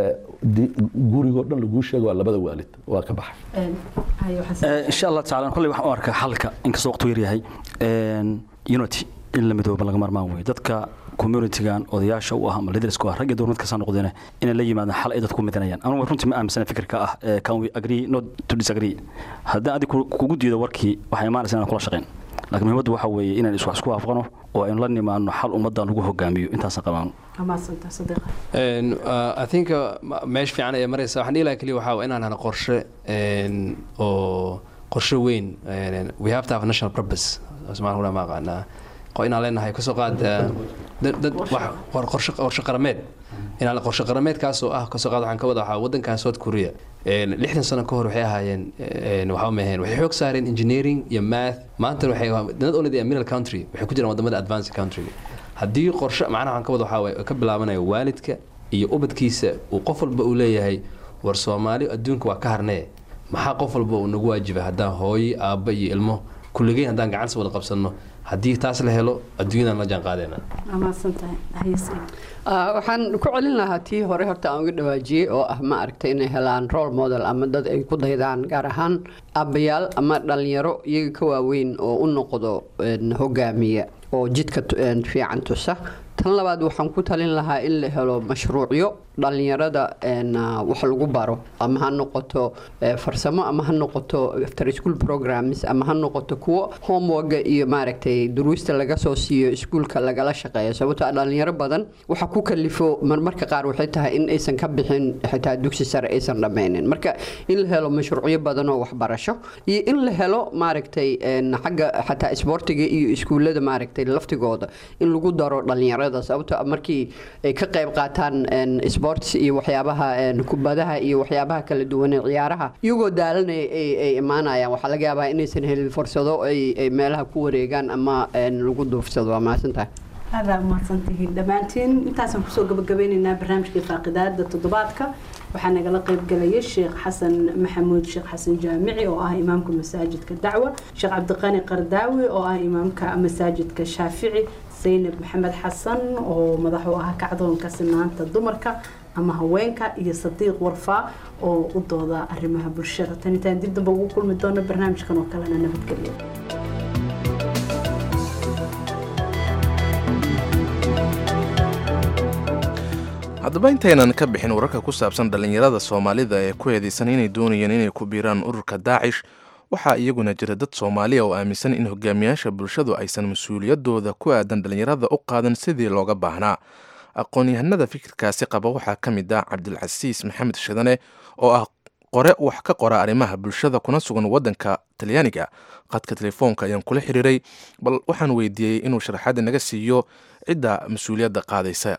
gurigoo dhan laguu sheego waa labada waalid waa ka baxay insha allah tacaala kolley waxaan u arkaa xalka inkastoo waqtu yar yahay unity in la midooba laga marmaan weeye dadka communitygan odayaasha u ah ama leadersku ah rag iyo dumar markasaa noqdeen inay la yimaadaan xal ay dadku midinayaan anugu runtii ma aaminsana fikirka ah can we agree not to disagree haddaan adig kugu diido warkii waxay imaanaysa inaan kula shaqayn laakiin muhiimaddu waxa weeye inaan iswax isku waafaqno oo aynu la nimaano xal ummaddan lagu hogaamiyo intaasaan qabaano I think meesha fiican ay maraysa waxaan dhihi lahaa keliya waxaa inaan hana qorshe oo qorshe weyn we have to have national purpose somaaliya ma aqaanaa inaan leenahay kasoo qaad dad qorshe qorshe qarameed inaan qorshe qarameedkaasoo ah kasoo qaad waxaan ka wada waxaa waddankan south korea lixdan sano ka hor waxay ahaayeen waxaa maheen waxay xoog saareen engineering iyo math maanta waxay not only the middle country waxay ku jiraan wadamada advanced country haddii qorshe macnaha waxaan ka wada waxaa waye ka bilaabanayo waalidka iyo ubadkiisa uu qof walba uu leeyahay war soomaali adduunka waa ka harnee maxaa qof walba uu nagu waajibay haddaan hooyo aabba iyo ilmo kulligeyn haddaan gacansi wada qabsanno haddii taas la helo adduunyadan la jaan qaadayna waxaan ku celin lahaa tii hore horta aan uga dhawaajiyey oo ah ma aragtay inay helaan role model ama dad ay ku daydaan gaar ahaan aabbayaal ama dhalinyaro iyaga ka waaweyn oo u noqdo hogaamiya oo jidka fiican tusa tan labaad waxaan ku talin lahaa in la helo mashruucyo dhalinyarada wax lagu baro ama ha noqoto farsamo ama ha noqoto after school programs ama ha noqoto kuwo homeworka iyo maaragtay duruusta laga soo siiyo iskuulka lagala shaqeeyo sababtoo dhalinyaro badan waxa ku kalifo marmarka qaar waxay tahay in aysan ka bixin xitaa dugsi sare aysan dhammaynin marka in la helo mashruucyo badan oo waxbarasho iyo in la helo maaragtay xagga xataa isboortiga iyo iskuullada maaragtay laftigooda in lagu daro dhalinyarada sababtoo markii ay ka qayb qaataan sports iyo waxyaabaha kubadaha iyo waxyaabaha kala duwan ee ciyaaraha iyagoo daalanaya ay imaanayaan waxaa laga yaabaa inaysan helin fursado ay meelaha ku wareegaan ama lagu duufsado waa mahadsantahay aada umahadsantihiin dhammaantiin intaasaan kusoo gabagabeyneynaa barnaamijkii faaqidaada toddobaadka waxaa nagala qeybgalaya sheekh xasan maxamuud sheekh xasan jaamici oo ah imaamka masaajidka dacwa sheekh cabdiqani qardaawi oo ah imaamka masaajidka shaafici zaynab maxamed xasan oo madax u ah kacdoonka sinaanta dumarka ama haweenka iyo sadiiq warfaa oo u dooda arrimaha bulshada tan intaan dib damba ugu kulmi doono barnaamijkan oo kalena nabadgelyo haddaba intaynan ka bixin wararka ku saabsan dhallinyarada soomaalida ee ku eedeysan inay doonayeen inay ku biiraan ururka daacish waxaa iyaguna jira dad soomaaliya oo aaminsan in hogaamiyaasha bulshadu aysan mas-uuliyadooda ku aadan dhallinyarada u qaadan sidii looga baahnaa aqoon-yahanada fikirkaasi qaba waxaa ka mid ah cabdilcasiis maxamed shidane oo ah qore wax ka qora arrimaha bulshada kuna sugan waddanka talyaaniga qadka telefoonka ayaan kula xiriiray bal waxaan weydiiyey inuu sharaxaada naga siiyo cidda mas-uuliyadda qaadaysa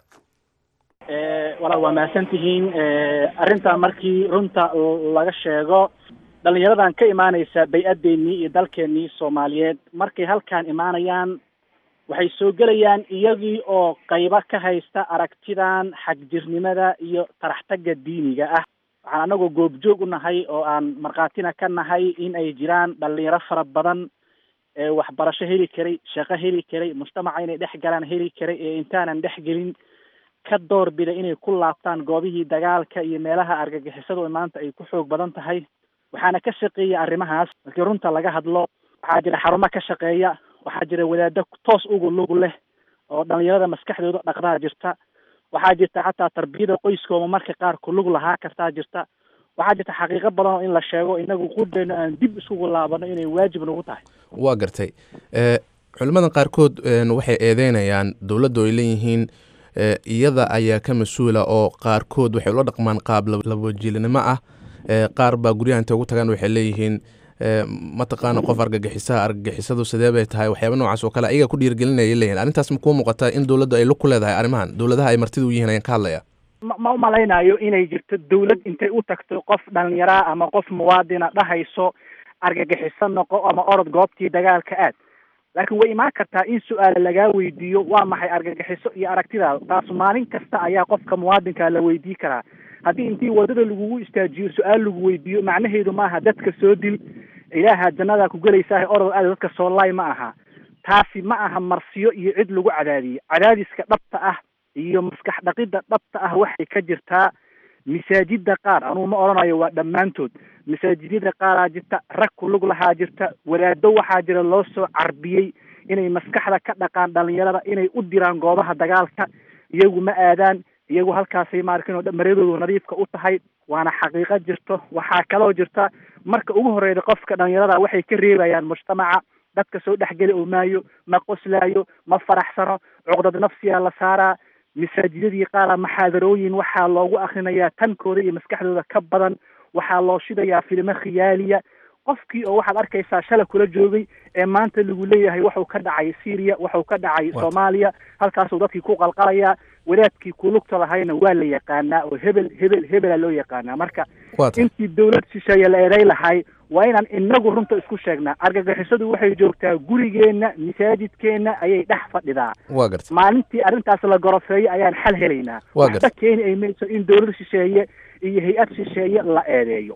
walaal waa mahadsantihiin arrintaa markii runta laga sheego dhallinyaradan ka imaanaysa bay-adeennii iyo dalkeennii soomaaliyeed markay halkaan imaanayaan waxay soo gelayaan iyagii oo qaybo ka haysta aragtidan xagjirnimada iyo taraxtagga diiniga ah waxaan anagoo goobjoog u nahay oo aan markhaatina ka nahay in ay jiraan dhalinyaro fara badan ee waxbarasho heli karay shaqo heli karay mujtamaca inay dhex galaan heli karay ee intaanan dhex gelin ka door bida inay ku laabtaan goobihii dagaalka iyo meelaha argagixisadu maanta ay ku xoog badan tahay waxaana ka shaqeeya arrimahaas markii runta laga hadlo waxaa jira xarumo ka shaqeeya waxaa jira wadaado toos ugu lug leh oo dhalinyarada maskaxdooda dhaqdaa jirta waxaa jirta xataa tarbiyada qoyskooda marka qaar ku lug lahaa kartaa jirta waxaa jirta xaqiiqo badan oo in la sheego inagu qudhayno aan dib iskugu laabano inay waajib nagu tahay waa gartay culimmadan qaarkood waxay eedeynayaan dowladdu ay leeyihiin iyada ayaa ka mas-uula oo qaarkood waxay ula dhaqmaan qaab labajiilinimo ah qaar baa guryaha intay ugu tagaan waxay leeyihiin mataqaana qof argagixisaha argagixisadu sidee bay tahay waxyaaba noocaas oo kale ayaga ku dhiirgelinaya leeyihin arrintaas ma kuu muuqataa in dowladdu ay lug ku leedahay arrimahan dowladaha ay martida u yihiin ayaan ka hadlaya ma ma umalaynayo inay jirto dawlad intay u tagto qof dhalinyaraa ama qof muwaadina dhahayso argagixiso noqo ama orod goobtii dagaalka aad laakiin way imaan kartaa in su-aala lagaa weydiiyo waa maxay argagixiso iyo aragtidaada taas maalin kasta ayaa qofka muwaadinkaa la weydii karaa haddii intii wadada lagugu istaajiyo su-aal lagu weydiiyo macnaheedu maaha dadka soo dil ilaaha jannadaa ku gelaysaa orod aad dadka soo laay ma aha taasi ma aha marsiyo iyo cid lagu cadaadiyo cadaadiska dhabta ah iyo maskax dhaqidda dhabta ah waxay ka jirtaa masaajida qaar anugu ma odhanayo waa dhammaantood masaajidyada qaaraa jirta rag ku lug lahaa jirta wadaado waxaa jira loo soo carbiyey inay maskaxda ka dhaqaan dhalinyarada inay u diraan goobaha dagaalka iyagu ma aadaan iyagu halkaasay maarkin maradoodu nadiifka u tahay waana xaqiiqo jirto waxaa kaloo jirta marka ugu horeyda qofka dhalinyarada waxay ka reebayaan mujtamaca dadka soo dhexgeli oo maayo ma qoslaayo ma faraxsano cuqdad nafsiyaa la saaraa masaajidadii qaara maxaadarooyin waxaa loogu akrinayaa tankooda iyo maskaxdooda ka badan waxaa loo shidayaa filimo khiyaaliya qofkii oo waxaad arkaysaa shala kula joogay ee maanta lagu leeyahay waxuu ka dhacay syria waxuu ka dhacay soomaaliya halkaasuu dadkii ku qalqalayaa wadaadkii ku lugta lahayna waa la yaqaanaa oo hebel hebel hebela loo yaqaanaa marka intii dawlad shisheeye la eeday lahay waa inaan inagu runta isku sheegnaa argagixisadu waxay joogtaa gurigeenna masaajidkeenna ayay dhex fadhidaa waa gartay maalintii arrintaas la gorofeeyo ayaan xal helaynaa Waa waxba gartay. keeni ay mayso in dawlad shisheeye iyo hay-ad shisheeye la eedeeyo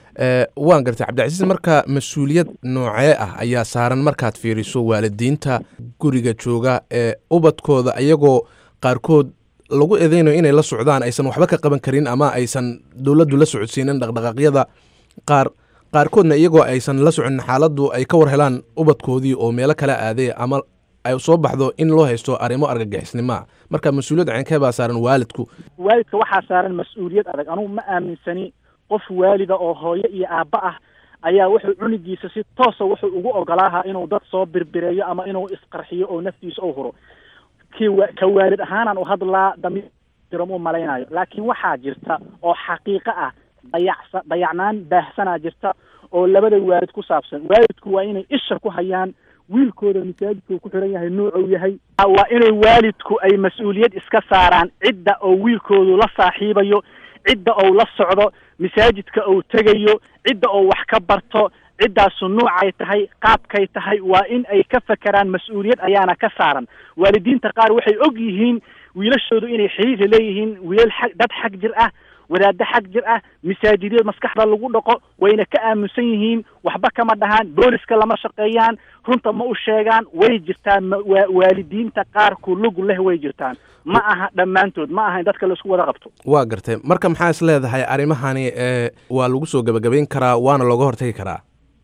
waan gartay cabdicasiis marka mas-uuliyad noocee ah ayaa saaran markaad fiiriso waalidiinta guriga jooga ee ubadkooda iyagoo qaarkood lagu eedeynayo inay la socdaan aysan waxba ka qaban karin ama aysan dowladdu la socodsiinin dhaqdhaqaaqyada qaar qaarkoodna iyagoo aysan la soconin xaaladdu ay ka war helaan ubadkoodii oo meelo kala aaday ama ay soo baxdo in loo haysto arrimo argagixisnimoa marka mas-uuliyad ceenkee baa saaran waalidku waalidka waxaa saaran mas-uuliyad adag anugu ma aaminsani qof waalida oo hooyo iyo aabba ah ayaa wuxuu cunigiisa si toosa wuxuu ugu ogolaaha inuu dad soo birbireeyo ama inuu isqarxiyo oo naftiisa u huro kii wa ka waalid ahaanaan u hadlaa dami jiram u malaynayo laakiin waxaa jirta oo xaqiiqo ah dayacsa dayacnaan baahsanaa jirta oo labada waalid ku saabsan waalidku waa inay isha ku hayaan wiilkooda masaajidka uu ku xiran yahay nuucuu yahay waa inay waalidku ay mas-uuliyad iska saaraan cidda oo wiilkoodu la saaxiibayo cidda ou la socdo masaajidka ou tegayo cidda oo wax ka barto ciddaasu nuucay tahay qaabkay tahay waa in ay ka fakeraan mas-uuliyad ayaana ka saaran waalidiinta qaar waxay og yihiin wiilashoodu inay xiriir leeyihiin wiilal xag dad xag jir ah wadaaddo xag jir ah masaajidyo maskaxda lagu dhaqo wayna ka aaminsan yihiin waxba kama dhahaan booliska lama shaqeeyaan runta ma u sheegaan way jirtaan wa waalidiinta qaar ku lug leh way jirtaan ma aha dhammaantood ma aha in dadka laisku wada qabto waa gartay marka maxaa is leedahay arrimahani ee waa lagu soo gebagabayn karaa waana looga hortagi karaa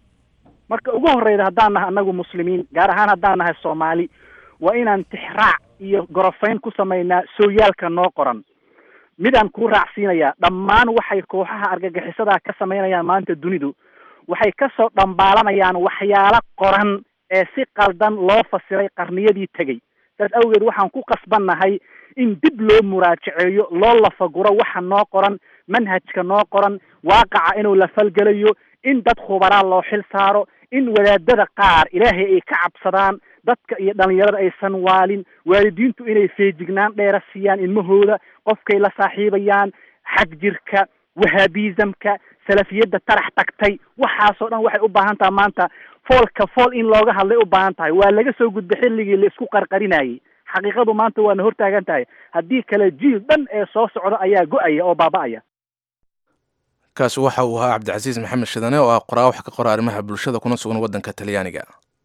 marka ugu horreyda haddaan nahay annagu muslimiin gaar ahaan haddaan nahay soomaali waa inaan tixraac iyo gorofayn ku samaynaa sooyaalka noo qoran midaan kuu raacsiinayaa dhammaan waxay kooxaha argagixisadaa ka samaynayaan maanta dunidu waxay kasoo dhambaalanayaan waxyaalo qoran ee si qaldan loo fasiray qarniyadii tegey saas awgeed waxaan ku qasbannahay in dib loo muraajaceeyo loo lafaguro waxa noo qoran manhajka noo qoran waaqaca inuu la falgelayo in dad khubaraa loo xil saaro in wadaadada qaar ilaahay ay ka cabsadaan dadka iyo dhalinyarada aysan waalin waalidiintu inay feejignaan dheera siiyaan ilmahooda qofkay la saaxiibayaan xag jirka wahaabizamka salafiyadda tarax tagtay waxaasoo dhan waxay u baahan tahay maanta foolka fool in looga hadlay u baahan tahay waa laga soo gudbay xilligii la isku qarqarinayay xaqiiqadu maanta waana hortaagan tahay haddii kale jiil dhan ee soo socda ayaa go-aya oo baaba-aya kaasi waxa uu ahaa cabdicasiis maxamed shidane oo ah qoraa wax ka qora arrimaha bulshada kuna sugan waddanka talyaaniga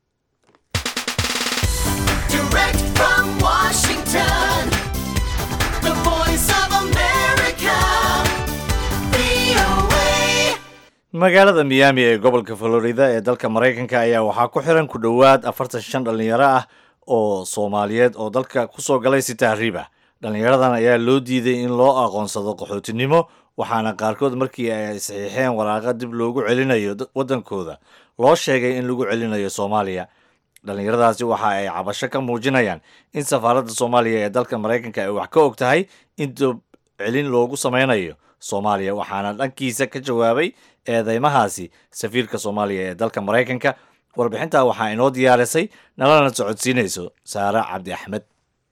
Direct from Washington, the voice of America, VOA. magaalada miyaami ee gobolka florida ee dalka maraykanka ayaa waxaa ku xiran ku dhowaad afartan shan dhallinyaro ah oo soomaaliyeed oo dalka kusoo galay si tahriib ah dhallinyaradan ayaa loo diiday in loo aqoonsado qaxootinimo waxaana qaarkood markii ay saxiixeen waraaqa dib loogu celinayo waddankooda loo sheegay in lagu celinayo soomaaliya dhallinyaradaasi waxa ay cabasho ka muujinayaan in safaaradda soomaaliya ee dalka maraykanka ay wax ka og tahay in dib celin loogu sameynayo soomaaliya waxaana dhankiisa ka jawaabay eedeymahaasi safiirka soomaaliya ee dalka maraykanka warbixintaa waxaa inoo diyaarisay nalana socodsiinayso saare cabdi axmed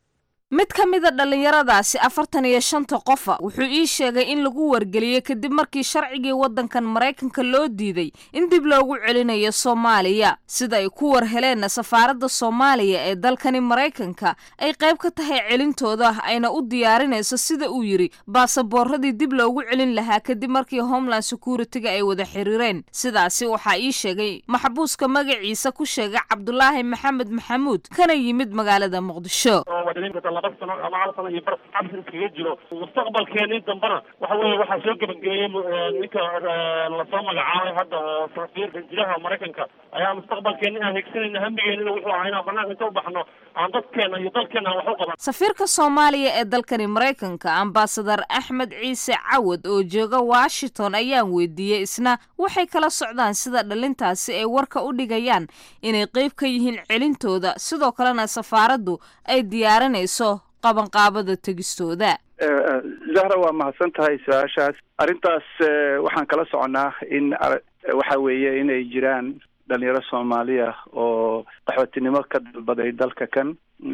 mid ka mida dhallinyaradaasi afartan iyo shanta qofa wuxuu ii sheegay in lagu wargeliyey kadib markii sharcigii waddankan maraykanka loo diiday in dib loogu celinayo soomaaliya sida ay ku war heleenna safaaradda soomaaliya ee dalkani maraykanka ay qayb ka tahay celintooda ayna u diyaarinayso sida uu yidhi baasaboorradii dib loogu celin lahaa kadib markii homeland security-ga ay wada xiriireen sidaasi waxaa ii sheegay maxbuuska magaciisa ku sheegay cabdulaahi maxamed maxamuud kana yimid magaalada muqdisho laba sano ama hal sano iyo bar cabsi iskaga jiro mustaqbalkeeni dambana waxa weeye waxaa soo gebagabeeyey ninka lasoo magacaabay hadda oo safiirka jilaha maraykanka ayaa mustaqbalkeeni aan higsanayna hambigeenina wuxuu ahaa inaan banaanka inta u baxno aan dadkeena iyo dalkeena aan wax u qaban safiirka soomaaliya ee dalkani maraykanka ambasadar axmed ciise cawad oo jooga washington ayaan weydiiyey isna waxay kala socdaan sida dhalintaasi ay warka u dhigayaan inay qeyb ka yihiin celintooda sidoo kalena safaaraddu ay diyaarinayso qabanqaabada tegistooda zahra waa mahadsan tahay su-aashaas arrintaas waxaan kala soconnaa in waxa weeye inay jiraan dhalinyaro soomaaliya oo qaxootinimo ka dalbaday dalka kan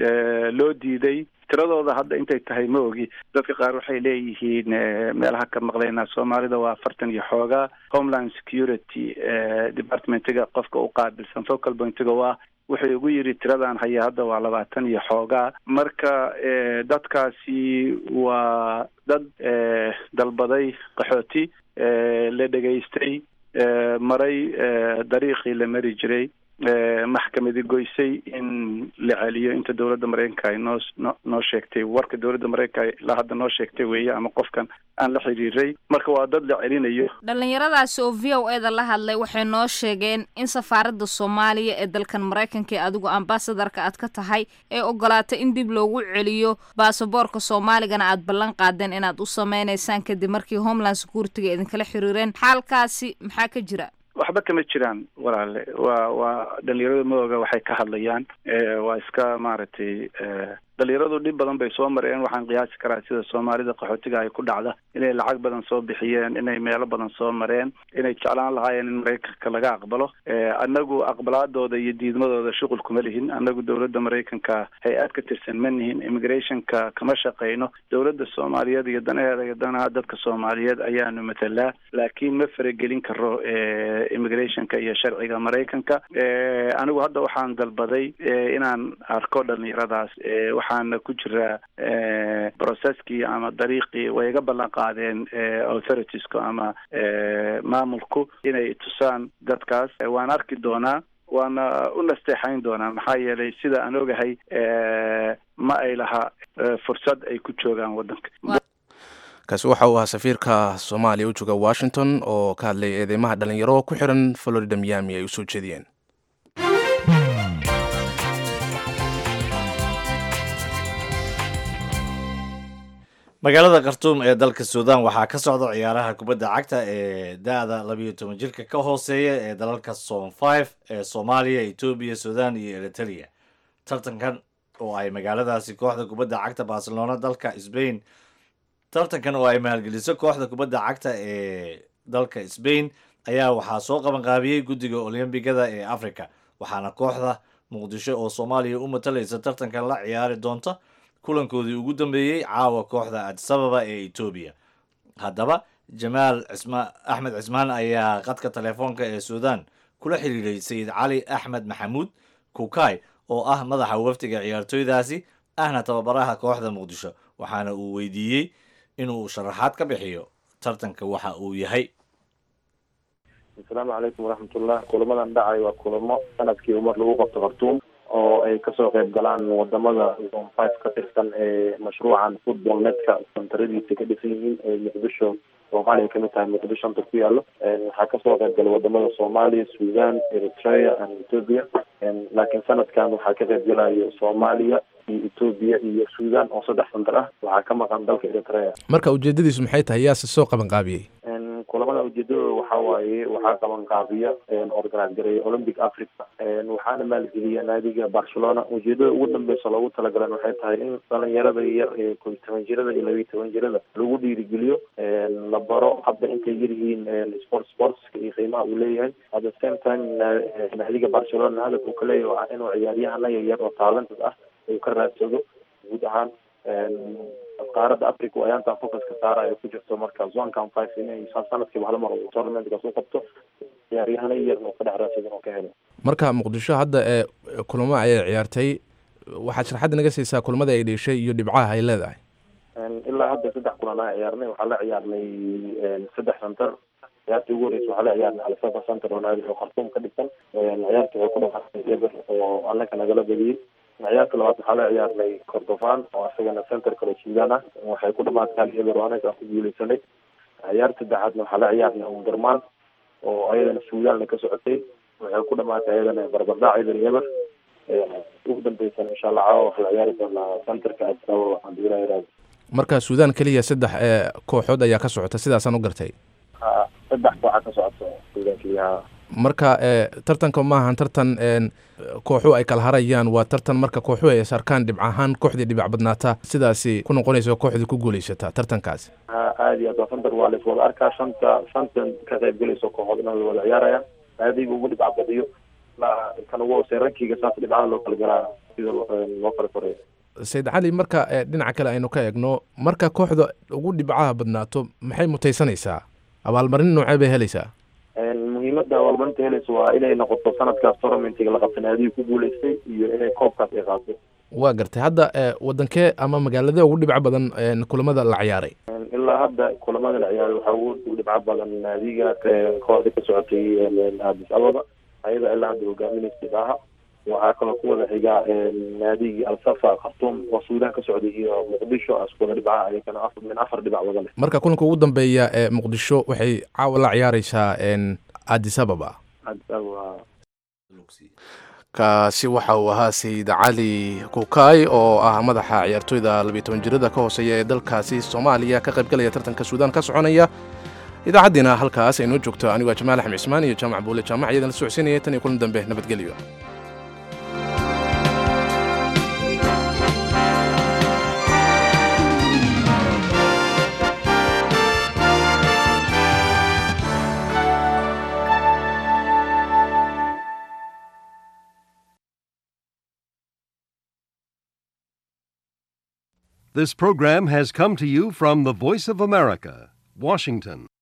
loo diiday tiradooda hadda intay tahay ma ogi dadka qaar waxay leeyihiin meelaha ka maqlaynaa soomaalida waa afartan iyo xoogaa homeland security departmentiga qofka u qaabilsan focal pointiga waa wuxuu igu yidhi tiradan haya hadda waa labaatan iyo xoogaa marka dadkaasi waa dad dalbaday qaxooti la dhegaystay maray dariiqii la mari jiray maxkamadi goysay in la celiyo inta dowladda mareykanka ay noo no- noo sheegtay warka dowladda mareykanka ilaa hadda noo sheegtay weeye ama qofkan aan la xiriiray marka waa dad la celinayo dhallinyaradaasi oo v o eda la hadlay waxay noo sheegeen in safaaradda soomaaliya ee dalkan maraykanka ee adigu ambasadarka aad ka tahay ee ogolaatay in dib loogu celiyo baasaboorka soomaaligana aad ballan qaadeen inaad u sameynaysaan kadib markii homeland security-ga idinkala xiriireen xaalkaasi maxaa ka jira waxba kama jiraan walaale waa waa dhalinyarada madooga waxay ka hadlayaan waa iska maaragtay dhalinyaradu dhib badan bay soo mareen waxaan qiyaasi karaa sida soomaalida qaxootiga ay ku dhacda inay lacag badan soo bixiyeen inay meelo badan soo mareen inay jeclaan lahaayeen in maraykanka laga aqbalo anagu aqbalaadooda iyo diidmadooda shuqul kuma lihin anagu dowladda maraykanka hay-ad ka tirsan ma nihin immigrationka kama shaqeyno dowladda soomaaliyeed iyo danaheeda iyo danaha dadka soomaaliyeed ayaanu matalaa laakiin ma faragelin karo immigrationka iyo sharciga maraykanka anigu hadda waxaan dalbaday inaan arko dhalinyaradaas waxaana ku jiraa processkii ama dariiqii way iga ballan qaadeen authoritiesku ama maamulku inay tusaan dadkaas waan arki doonaa waana u nasteexayn doonaa maxaa yeelay sida aan ogahay ma ay laha fursad ay ku joogaan waddanka kaasi waxa uu ahaa safiirka soomaaliya u jooga washington oo ka hadlaya eedeymaha dhalinyaro ku xiran florida miami ay u soo jeediyeen magaalada khartuum ee dalka suudan waxaa ka socda ciyaaraha kubadda cagta ee da-da labiyo toban jirka ka hooseeya ee dalalka som five ee soomaaliya etoobiya sudan iyo eritrea tartankan oo ay magaaladaasi kooxda kubadda cagta barcelona dalka sbain tartankan oo ay maalgeliso kooxda kubadda cagta ee dalka sbain ayaa waxaa soo qabanqaabiyey guddiga olombigada ee africa waxaana kooxda muqdisho oo soomaaliya u matalaysa tartankan la ciyaari doonta kulankoodii ugu dambeeyey caawa kooxda adisababa ee etoobiya haddaba jamaal cisma axmed cismaan ayaa qadka telefoonka ee suudan kula xiriiray sayid cali axmed maxamuud kukay oo ah madaxa wafdiga ciyaartooydaasi ahna tababaraha kooxda muqdisho waxaana uu weydiiyey inuu sharaxaad ka bixiyo tartanka waxa uu yahay asalaamu calaykum waraxmatullah kulamadan dhacay waa kulamo sanadkii umar lagu qabto khartuum oo ay kasoo qayb galaan wadamada zone five ka tirsan ee mashruucan football netka santaradiisa ka dhisan yihiin ee muqdisho soomaaliya kamid tahay muqdisho anta ku yaalo waxaa kasoo qayb galay wadamada soomaaliya sudan eritrea and ethiopia laakiin sanadkan waxaa ka qayb galayo soomaaliya iyo ethiopia iyo sudan oo saddex santar ah waxaa ka maqan dalka eritrea marka ujeedadiisu maxay tahay yaase soo qabanqaabiyey kulamada ujeedadooda waxaa waaye waxaa qaban qaabiya organise gareeya olympic africa waxaana maalgeliya naadiga barcelona ujeedada ugu dambeysa loogu talagalan waxay tahay in dhalinyarada yar ee kow iyo toban jirada iyo laba iyo toban jirada lagu dhiirigeliyo la baro hadda intay yaryihiin sport sportska iyo qiimaha uu leeyahay at the same time naadiga barcelona hadaf uu ka leeyahay waa inuu ciyaaryahana yaryar oo talented ah uu ka raadsado guud ahaan qaaradda africa oo ayaantan focuska saara ay ku jirto marka zonkan five inay sanadkiiba hal mar uu tournamentkaas u qabto ciyaaryahana yar oo ka dhex raadsadan oo ka helo marka muqdisho hadda ee kulamo ayay ciyaartay waxaad sharaxadda naga siisaa kulamada ay dheeshay iyo dhibcaha ay leedahay ilaa hadda saddex kulan aa ciyaarnay waxaa la ciyaarnay saddex center ciyaartii ugu horeysa waxaa la ciyaarnay alsaba center oo naadi oo khartuum ka dhisan ciyaartii waxay ku dhamaatay eber oo annaka nagala badiyey ciyaarta labaad waxaa la ciyaarnay cordofan oo isagana center kale sudan ah waxay ku dhamaatay hal eber oo anaga aan ku guuleysanay ciyaarta saddexaadna waxaa la ciyaarnay umdurman oo ayadana sudanna ka socotay waxay ku dhamaatay ayadana barbardhac eber eber ugu dambeysana insha allah caawa waxaa la ciyaari doonaa centerka asaba waxaan duulaa iraada marka suudan keliya saddex ee kooxood ayaa ka socota sidaasaan u gartay saddex kooxa ka socoto sudan keliya marka tartanka maahan tartan kooxu ay kala harayaan waa tartan marka kooxu ay sarkaan dhibc ahaan kooxdii dhibac badnaata sidaasi ku noqonaysa kooxdii ku guuleysata tartankaasi aada iyo aad waa santar waa laiswada arkaa shanta shantan ka qayb gelayso kooxood inay wada ciyaarayaan naadiga ugu dhibca badiyo kan ugu hoosey rankiga saas dhibcaha loo kala galaa sida loo kala koreeyo sayid cali marka dhinaca kale aynu ka eegno marka kooxda ugu dhibcaha badnaato maxay mutaysanaysaa abaalmarin noocee bay helaysaa muhiimada abaalmarinta helaysa waa inay noqoto sanadkaas tournamentiga la qabta naadiga ku guuleystay iyo inay koobkaas ay qaato waa gartay hadda wadankee ama magaaladee ugu dhibco badan kulamada la ciyaaray ilaa hadda kulamada la ciyaaray waxaa ugu dhibco badan naadiga kooxda ka socotay addis ababa ayada ilaa hadda hogaaminaysa idaaha waxaa kaloo ku wada xiga naadigii alsafa khartuum oo suudaan ka socday iyo muqdisho isku wada dhibca ayagana afar min afar dhibac wada leh marka kulanka ugu dambeeya ee muqdisho waxay caawa la ciyaareysaa addis ababa hadda waa kaasi waxa uu ahaa sayid cali kukaay oo ah madaxa ciyaartooyda labiyo toban jirada ka hooseeya ee dalkaasi soomaaliya ka qaybgalaya tartanka suudaan ka soconaya idaacaddiina halkaas ay noo joogto anigu waa jamaal axmed cismaan iyo jaamac buule jaamac iyadan la socodsiinaya tan iyo kulan dambe nabadgelyo This program has come to you from the Voice of America, Washington.